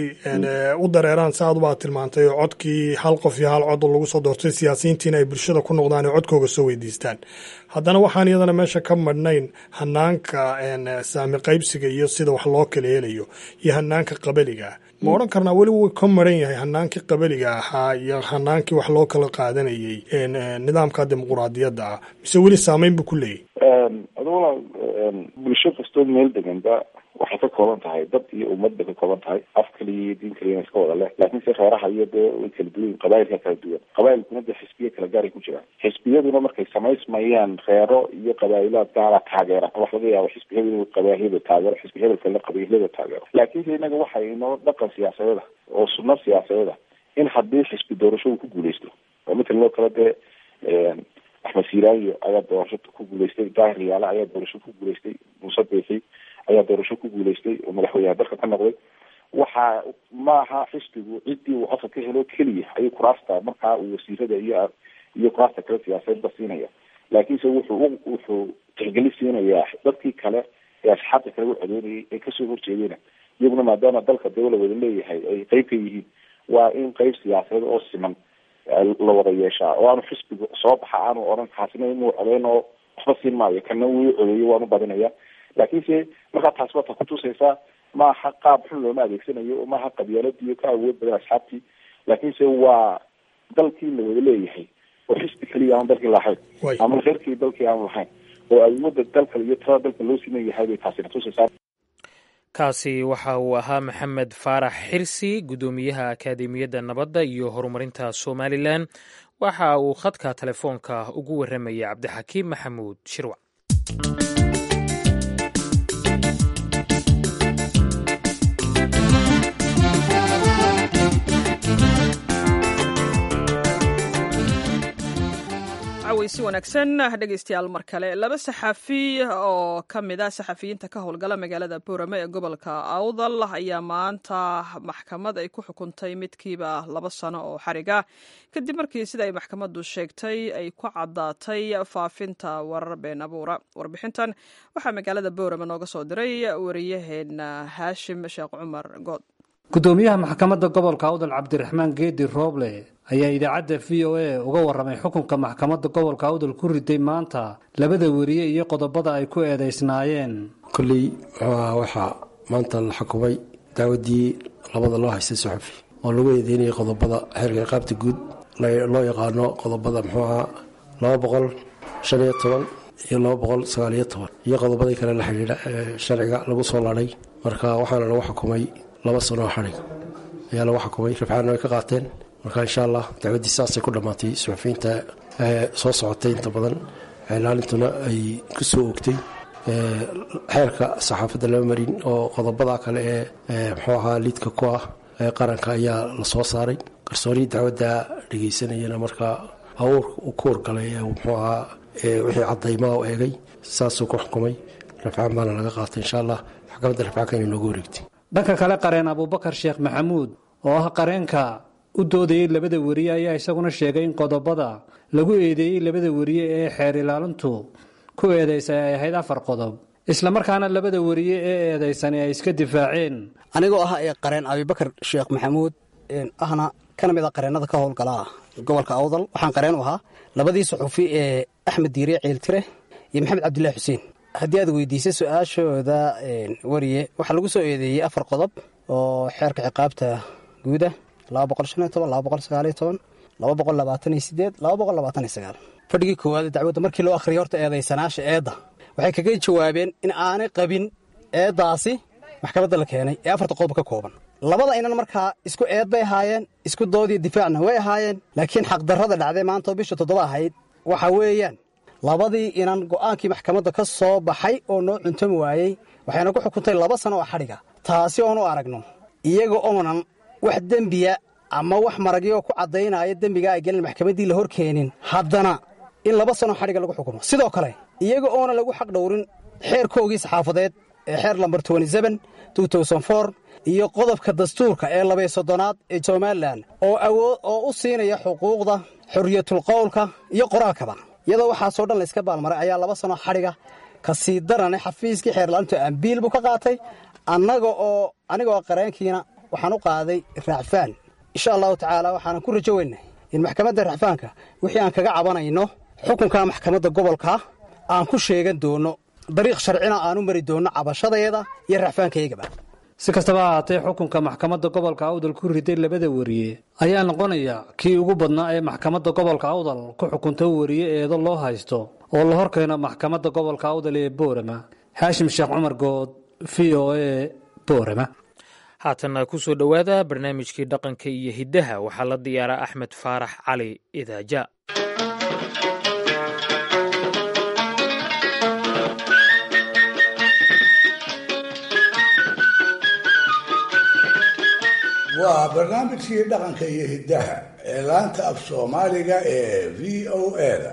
u dareeraan si aad ubaa tilmaantay oo codkii hal qof iyo hal cod lagu soo doortay siyaasiyiintiina ay bulshada ku noqdaan ee codkooga soo weydiistaan haddana waxaan iyadana meesha ka madhnayn hanaanka saami qaybsiga iyo sida wax loo kala helayo iyo hanaanka qabaliga ma odhan karnaa weli wuu ka maran yahay hanaankii qabaliga ahaa iyo hanaankii wax loo kala qaadanayay nidaamka dimuqraadiyadda ah mise weli saameyn buu ku leeyahy adula bulsho kastoo meel deganba waxay ka kooban tahay dad iyo ummad bay ka kooban tahay af kaliya iyo diin kaliya iska wada leh laakiin se reeraha iyo dee way kala duwan yihin qabailka kala duwan qabailkuna dee xisbiya kala gaaray ku jiraan xisbiyaduna markay samaysmayaan reero iyo qabaa'ilaad gaara taageera wax laga yaabo xisbi hebel qabaahiyada taageero xisbi hebel kalena qabiilada taageero laakiinse inaga waxa inoo dhaqan siyaasadeeda oo sunno siyaasadeeda in haddii xisbi doorasho uu ku guuleysto oo matalan oo kale dee axmed siiraayo ayaa doorasho ku guuleystay daahir yaale ayaa doorasho ku guuleystay muuse biixi ayaa doorasho ku guuleystay oo madaxweynaha dalka ka noqday waxa maaha xisbigu ciddii uu codka ka helo keliya ayuu kuraasta markaa uu wasiirada iyo iyo kuraasta kale siyaasadeedba siinaya laakiinse wuxuu wuxuu tixgeli siinayaa dadkii kale ee asxaabta kale u codeynayay ee kasoo horjeedayna iyaguna maadaama dalka dee la wada leeyahay ay qeyb ka yihiin waa in qeyb siyaasadeed oo siman la wada yeeshaa oo aanu xisbiga soo baxa aanu odhan kaasina inuu codeyn oo waxba siin maayo kana wuu codeeyo waanu badinaya laakiinse markaa taas waa ta kutusaysaa maaha qaab xun looma adeegsanayo maaha qabyaaladiiyo ka awood badan asxaabtii laakiinse waa dalkii la wada leeyahay oo xisbi keliya aan dalkii lahayn ama reerkii dalkii aan lahayn oo awoodda dalka iyo tada dalka loo siman yahay bay taasina tusaysaa kaasi waxa uu ahaa maxamed faarax xirsi guddoomiyaha akaademiyadda nabadda iyo horumarinta somalilan waxa uu khadka telefoonka ugu warramayay cabdixakiim maxamuud shirwac si wanaagsan dhegeystayaal mar kale laba saxafi oo ka mid a saxafiyiinta ka howlgala magaalada boorame ee gobolka awdal ayaa maanta maxkamad ay ku xukuntay midkiiba laba sano oo xariga kadib markii sida ay maxkamaddu sheegtay ay ku caddaatay faafinta warar been abuura warbixintan waxaa magaalada boorame nooga soo diray wariyaheena haashim sheekh cumar good gudoomiyaha maxkamadda gobolka awdal cabdiraxmaan geedi rooble ayaa idaacadda v o a uga warramay xukunka maxkamadda gobolka awdal ku riday maanta labada weriye iyo qodobada ay ku eedaysnaayeen kolley waxaa maanta la xukumay dacwaddii labada loo haystay suxufi oo lagu eedeynayay qodobada xeerka iqaabta guud loo yaqaano qodobada muxuu ahaa laba boqol shan iyo toban iyo laba boqol sagaal iyo toban iyo qodobadii kale la xidhiidha ee sharciga lagu soo laday marka waxaana lagu xukumay laba sanoo xadhig ayaa lagu xukumay rifcaanna way ka qaateen marka insha allah dacwaddii saasay ku dhammaatay suxufiyiinta soo socotay inta badan ilaalintuna ay ku soo ogtay xeerka saxaafadda lama marin oo qodobada kale ee muxuu ahaa liidka ku ah qaranka ayaa la soo saaray garsoorihii dacwadda dhegeysanayana markaa hawr u ku wargalay muxuu ahaa wixii cadaymaa u eegay saasuu ku xukumay rafcaan baana laga qaatay insha allah maxkamadda rafcaanka inay noogu wareegtay dhanka kale qareen abuubakar sheekh maxamuud oo ah qareenka u doodayey labada weriye ayaa isaguna sheegay in qodobada lagu eedeeyey labada weriye ee xeer ilaalintu ku eedaysay ay ahayd afar qodob islamarkaana labada weriye ee eedaysani ay iska difaaceen anigoo ah ee qareen abibakar sheekh maxamuud ahna kana mid a qareennada ka howlgala gobolka awdal waxaan qareen u ahaa labadii suxufi ee axmed diire ciiltire iyo maxamed cabdilaahi xuseen haddii aad weydiisay su-aashooda weriye waxaa lagu soo eedeeyey afar qodob oo xeerka ciqaabta guuda fadhigii koowaad dacwadda markii loo akhriyay horta eedaysanaasha eedda waxay kaga jawaabeen in aanay qabin eeddaasi maxkamadda la keenay ee afarta qodob ka kooban labada inan markaa isku eed bay ahaayeen isku doodiyo difaacna way ahaayeen laakiin xaqdarrada dhacday maanta oo bisha toddoba ahayd waxa weeyaan labadii inan go'aankii maxkamadda ka soo baxay oo noo cuntami waayey waxayna ku xukuntay laba sano oo xadhiga taasi oonu aragno iyaga oonan wax dembiya ama wax maragyo ku caddaynaya dembiga ay gelin maxkamaddii la hor keenin haddana in laba sano xadhiga lagu xukumo sidoo kale iyaga oona lagu xaq dhowrin xeerkoogii saxaafadeed ee xeer lambar iyo qodobka dastuurka ee labay soddonaad ee somalilan oo awood oo u siinaya xuquuqda xorriyatul qowlka iyo qoraalkaba iyadoo waxaasoo dhan layska baalmaray ayaa laba sano xadhiga ka sii darane xafiiskii xeerlaalintu ambiil buu ka qaatay annaga oo anigoo qareenkiina waxaan u qaaday raacfaan insha allahu tacaala waxaanan ku rajo weynay in maxkamadda racfaanka wixii aan kaga cabanayno xukunka maxkamadda gobolka aan ku sheegan doono dariiq sharcina aanu mari doonno cabashadeeda iyo racfaankayagaba si kastaba ahaatee xukunka maxkamadda gobolka awdal ku riday labada weriye ayaa noqonaya kii ugu badnaa ee maxkamadda gobolka awdal ku xukunta weriye eedo loo haysto oo la hor keeno maxkamadda gobolka awdal ee boorama xaashim sheekh cumar good v o e boorama haatanna ku soo dhowaada barnaamijkii dhaqanka iyo hiddaha waxaa la diyaaraa axmed faarax cali idaaja waa barnaamijkii dhaqanka iyo hiddaha ee laanta af soomaaliga ee v o eda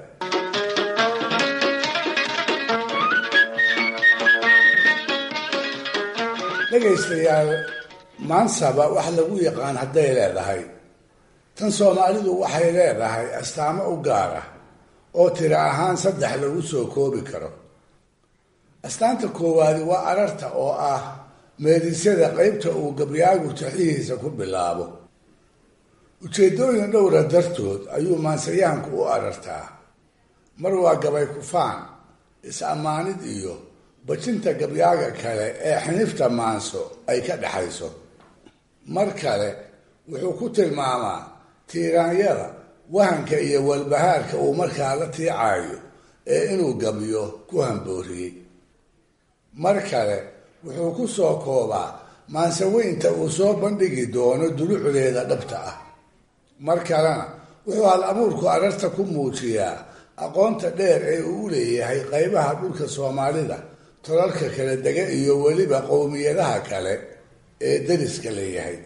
dhegaystayaal maansaba wax lagu yaqaan hadday leedahay tan soomaalidu waxay leedahay astaamo u gaar ah oo tiro ahaan saddex lagu soo koobi karo astaanta koowaadi waa ararta oo ah meedisyada qaybta uu gabyaagu taxihiisa ku bilaabo ujeeddooyin dhowra dartood ayuu maansayahanku u arartaa mar waa gabay kufaan is-ammaanid iyo bajinta gabyaaga kale ee xinifta maanso ay ka dhexayso mar kale wuxuu ku tilmaamaa tiiraanyada wahanka iyo walbahaarka uu markaa la tiicaayo ee inuu gabyo ku hambooriyey mar kale wuxuu ku soo koobaa maansaweynta uu soo bandhigi doono dulucdeeda dhabta ah mar kalena wuxuu hal abuurku ararta ku muujiyaa aqoonta dheer ee uu u leeyahay qaybaha dhulka soomaalida tolalka kala dega iyo weliba qowmiyadaha kale ee dariska leeyahay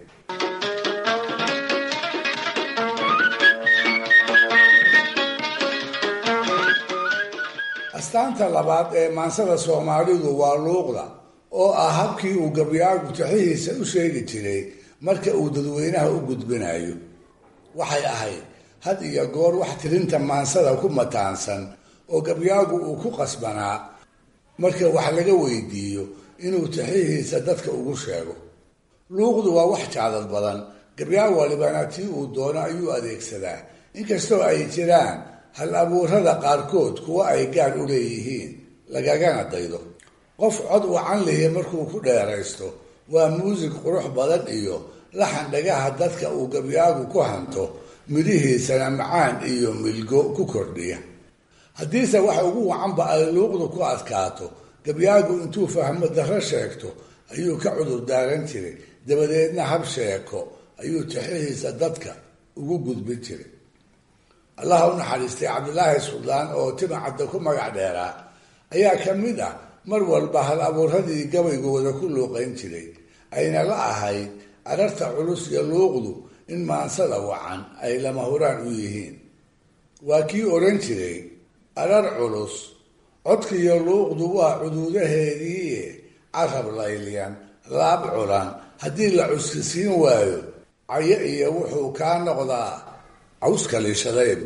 astaanta labaad ee maansada soomaalidu waa luuqda oo ah habkii uu gabyaagu taxihiisa u sheegi jiray marka uu dadweynaha u gudbinayo waxay ahayd had iyo goor wax tirinta maansada ku mataansan oo gabyaagu uu ku qasbanaa marka wax laga weydiiyo inuu taxihiisa dadka ugu sheego luuqdu waa wax jacdad badan gabyaa walibana tii uu doono ayuu adeegsadaa inkastoo ay jiraan hal abuurada qaarkood kuwa ay gaar u leeyihiin lagagana daydo qof cod wacan lihi markuu ku dheeraysto waa muusig qurux badan iyo laxan dhagaha dadka uu gabyaagu ku hanto midhihiisana macaan iyo milgo ku kordhiya haddiise wax ugu wacanba ay luuqdu ku adkaato gabyaagu intuu fahmo darro sheegto ayuu ka cudur daaran jiray dabadeedna hab sheeko ayuu taxihiisa dadka ugu gudbin jiray allaha u naxariistay cabdilaahi suldaan oo timacadda ku magac dheeraa ayaa ka mid ah mar walba hal abuuradii gabaygooda ku luuqayn jiray ayna la ahayd ararta culus iyo luuqdu in maansada wacan ay lama huraan u yihiin waa kii odhan jiray arar culus codkiiyo luuqdu waa cuduudaheediie carab laylyan laab culan haddii la cuskisiin waayo cayo iyo wuxuu kaa noqdaa cawska liishadayb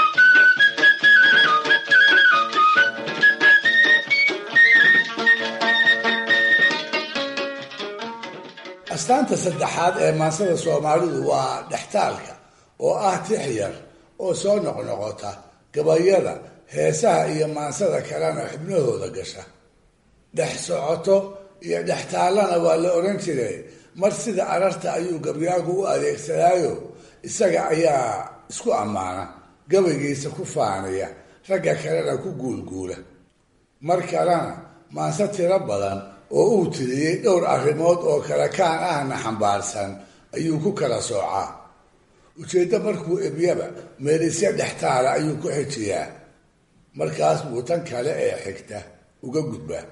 astaanta saddexaad ee maansada soomaalidu waa dhextaalka oo ah tix yar oo soo noqnoqota gabayada heesaha iyo maansada kalena xubnahooda gasha dhex socoto iyo dhextaallana waa la odhan jiray mar sida ararta ayuu gabyaagu u adeegsadaayo isaga ayaa isku ammaana gabaygiisa ku faanaya ragga kalena ku guulguula mar kalena maanse tiro badan oo uu tiriyey dhowr arrimood oo kale kaan ahna xambaarsan ayuu ku kala soocaa ujeeddo markuu ebyaba meelisya dhextaala ayuu ku xijiyaa markaas buu tan kale ee xigta uga gudbaa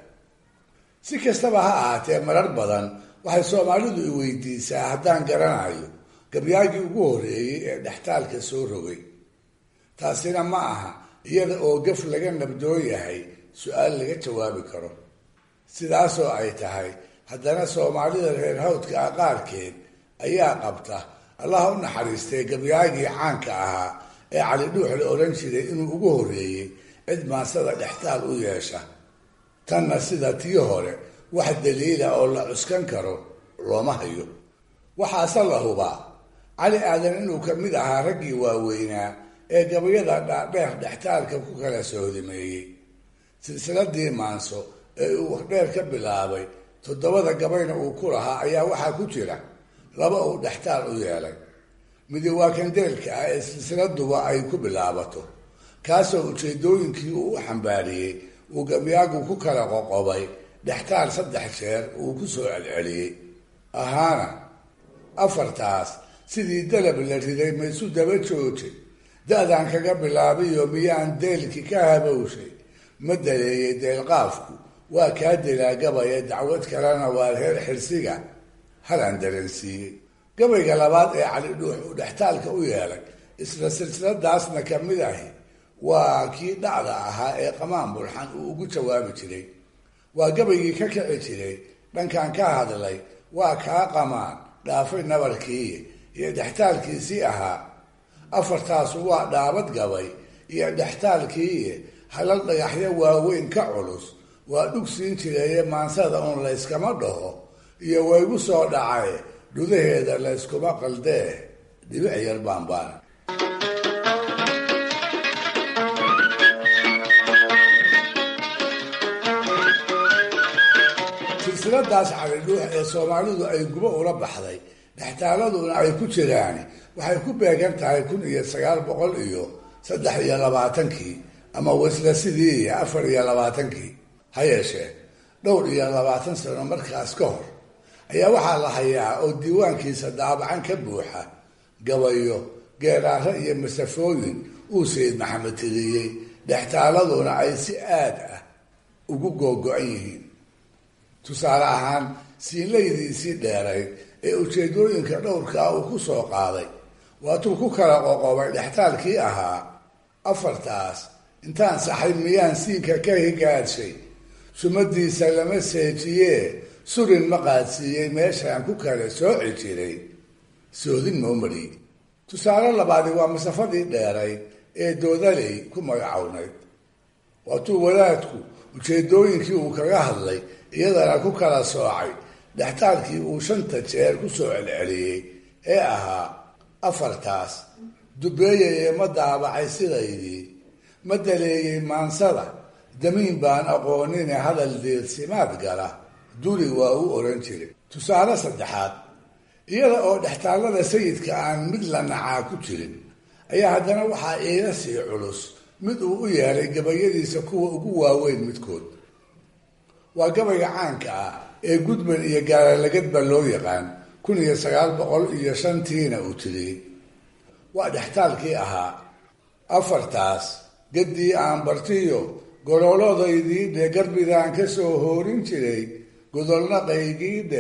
si kastaba ha ahaatee marar badan waxay soomaalidu i weydiisaa haddaan garanayo gabyaagii ugu horreeyey ee dhextaalka soo rogay taasina ma aha iyada oo gaf laga nabdoon yahay su-aal laga jawaabi karo sidaasoo ay tahay haddana soomaalida reer hawdka ah qaarkeed ayaa qabta allaha u naxariistay gabyaagii caanka ahaa ee cali dhuux la odhan jiray inuu ugu horreeyey cid maansada dhextaal u yeesha tanna sida tii hore wax daliila oo la cuskan karo looma hayo waxaase la hubaa cali aadan inuu ka mid ahaa raggii waaweynaa ee gabayada dhaadheer dhextaalka ku kala soodimeeyey silsiladii maanso ee uu waxdheer ka bilaabay toddobada gabayna uu ku lahaa ayaa waxaa ku jira laba uu dhextaal u yeelay midi waa kandeelka ah ee silsiladuba ay ku bilaabato kaasoo ujeedooyinkii uu u xambaariyey uu gabyaagu ku kala qoqobay dhextaal saddex jeer uu ku soo celceliyey ahaana afartaas sidii dalab la riday maysu daba joojay da-daan kaga bilaabiyo miyaan deelki ka habowshay ma daleeyey deelqaafku waa kaa dilaa gabaya dacwad kalena waa reer xirsiga halaan dareensiiyey gabayga labaad ee cali dhuux uu dhextaalka u yeelay isla silsiladaasna ka mid ahi waa kii dhacda ahaa ee qamaan bulxan uu ugu jawaabi jiray waa gabaygii ka kici jiray dhankan ka hadlay waa kaa qamaan dhaafay nabarkii iyo dhextaalkiisii ahaa afartaasu waa dhaabad gabay iyo dhextaalkii halal dhagaxyo waaweyn ka culus waa dhug siin jireeye maansada uun layskama dhaho iyo waygu soo dhacay dhudaheeda layskuma qaldee dhibic yar baanbaan silsiladaas calidhuux ee soomaalidu ay gubo ula baxday dhextaaladuna ay ku jiraan waxay ku beegan tahay kun iyo sagaal boqol iyo saddex iyo labaatankii ama wasla sidii iyo afar iyo labaatankii ha yeeshee dhowr iyo labaatan sano markaas ka hor ayaa waxaa la hayaa oo diiwaankiisa daabacan ka buuxa gabayo geeraaro iyo masafooyin uu sayid maxamed tiriyey dhextaaladuna ay si aad ah ugu googo-an yihiin tusaale ahaan siinlaydiisii dheerayd ee ujeedooyinka dhowrkaa uu ku soo qaaday waatuu ku kala qoqobay dhextaalkii ahaa afartaas intaan saxay miyaan siinka ka higaadshay sumadiisa lama seejiyee surin ma qaadsiiyey meeshaan ku kala sooci jiray soodin moomari tusaale labaadi waa masafadii dheerayd ee doodaley ku magacownayd waatuu wadaadku ujeedooyinkii uu kaga hadlay iyadana ku kala soocay dhextaalkii uu shanta jeer ku soo celceliyey ee ahaa afartaas dubeeyayee ma daabacay sidaydii ma daleeyey maansada damiin baan aqoonine hadal diirsimaad gala duri waa u oran jiray tusaale saddexaad iyada oo dhextaallada sayidka aan mid la nacaa ku jirin ayaa haddana waxaa iila sii culus mid uu u yeelay gabayadiisa kuwa ugu waaweyn midkood waa gabayga caanka ah ee gudban iyo gaalalagadba loo yaqaan kun iyo sagaal boqol iyo shantiina uu tiriyey waa dhextaalkii ahaa afartaas gaddii aan bartiyo gololodaydii dhe garbidaan ka soo hoorin jiray godolna qaygiidhe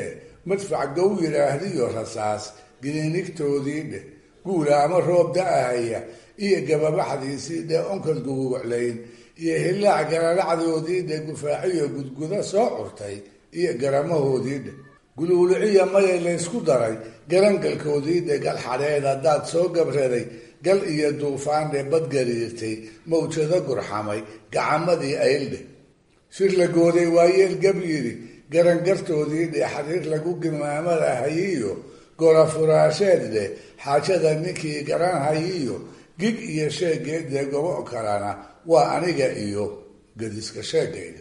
madfac gow yidhaahdiyo rasaas giniinigtoodii dheh guula ama roob da-ahaya iyo gababaxdiisii dheh onkod guguuclayn iyo hillaac galalacdoodii dheh gufaaciyo gudguda soo curtay iyo garamahoodii dheh guluuluciya maya laysku daray garangalkoodii dheh gal xadheed haddaad soo gabraday gal iyo duufaan dheh badgariirtay mawjado gurxamay gacamadii ayldheh shir la gooday waayeel gab yidhi garangartoodii dheh xariir lagu gimaamadahayiyo gorafuraasheed dheh xaajada ninkii garanhayiyo gig iyo sheegeed dheh gobo kalena waa aniga iyo gadiska sheegayda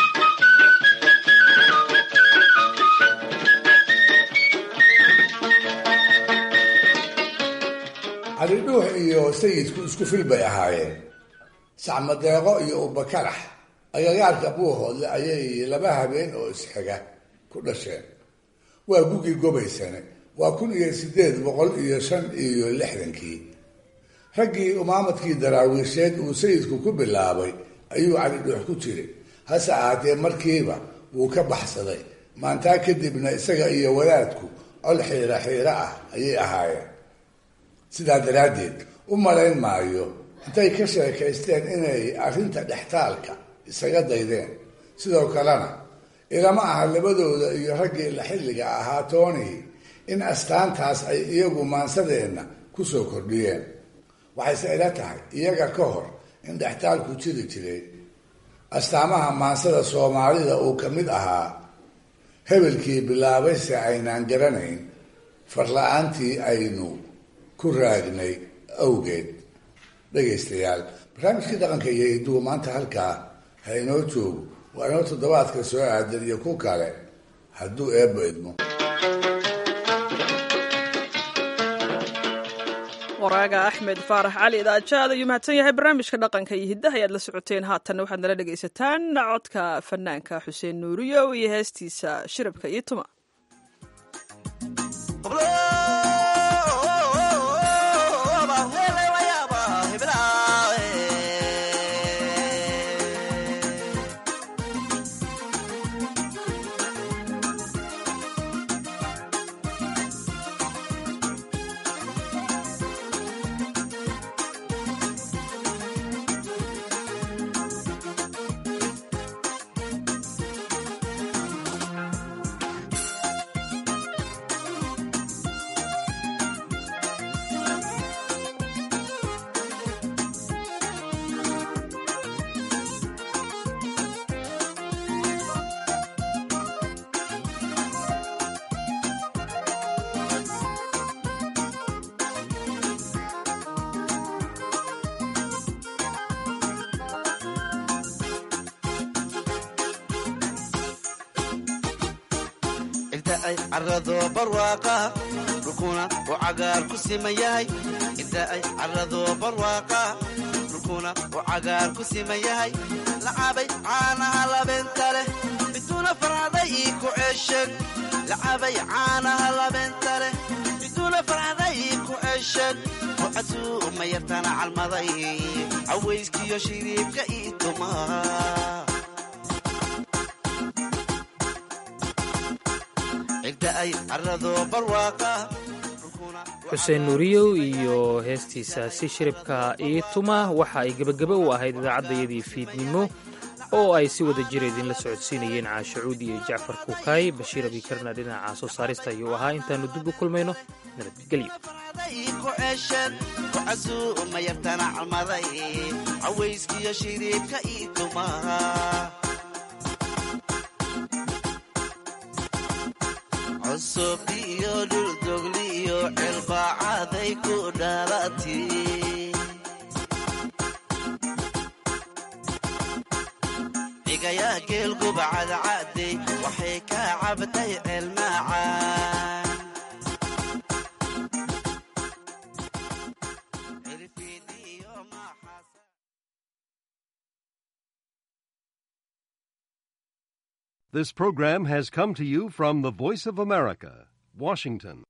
calidhuux iyo sayidku isku fil bay ahaayeen sacmadeeqo iyo ubakarax agagaarka buuhoodle ayay laba habeen oo isxiga ku dhasheen waa gugii gobaysane waa kun iyo sideed boqol iyo shan iyo lixdankii raggii umaamadkii daraawiisheed uu sayidku ku bilaabay ayuu calidhuux ku jiray hase ahaatee markiiba wuu ka baxsaday maantaa kadibna isaga iyo wadaadku col xiira xiiro ah ayay ahaayeen sidaa daraaddeed u malayn maayo intay ka sheekaysteen inay arrinta dhextaalka isaga daydeen sidoo kalena ilama aha labadooda iyo raggii la xilliga ahaa toonihii in astaantaas ay iyagu maansadeenna ku soo kordhiyeen waxayse ila tahay iyaga ka hor in dhextaalku jiri jiray astaamaha maansada soomaalida uu ka mid ahaa hebelkii bilaabayse aynaan garanayn farla-aantii aynu ku raagnay awgeed dhegaystayaal barnaamijkii dhaqanka iyo idugu maanta halkaa ha inoo joogo waa inoo toddobaadka soo aadan iyo ku kale hadduu eebba idmo waraaga axmed faarax cali idaajaad ayuu mahadsan yahay barnaamijka dhaqanka iyo hiddaha ayaad la socoteen haatanna waxaad nala dhegaysataan codka fanaanka xuseen nuuriyo iyo heestiisa shirabka iyo tuma carado barwaaqa dhulkuna uu cagaar ku siman yahay inta ay carado barwaaqa dhulkuna uu cagaar ku siman yahay lacabay caanaha labeenta leh biduuna farcaday ii ku ceesheen lacabay caanaha labeenta leh biduuna farcaday ii ku ceesheen rucasuu uma yartana calmaday cawayskiyo shiriibka ii tumaa xuseen nuuriyow iyo heestiisaasi shiribka ii tuma waxa ay gebagebe u ahayd idaacaddayadii fiidnimo oo ay si wada jira idinla socodsiinayeen caashacuud iyo jacfar kukaay bashiir abikarna dhinaca soo saarista ayuu ahaa intaannu dib u kulmayno nabadgelyo cusub iyo dhuldogli iyo cilbaacaday ku dhalati cigayaa geel gubacadcadey waxay ka cabtay ceelmaacaan This program has come to you from the Voice of America, Washington.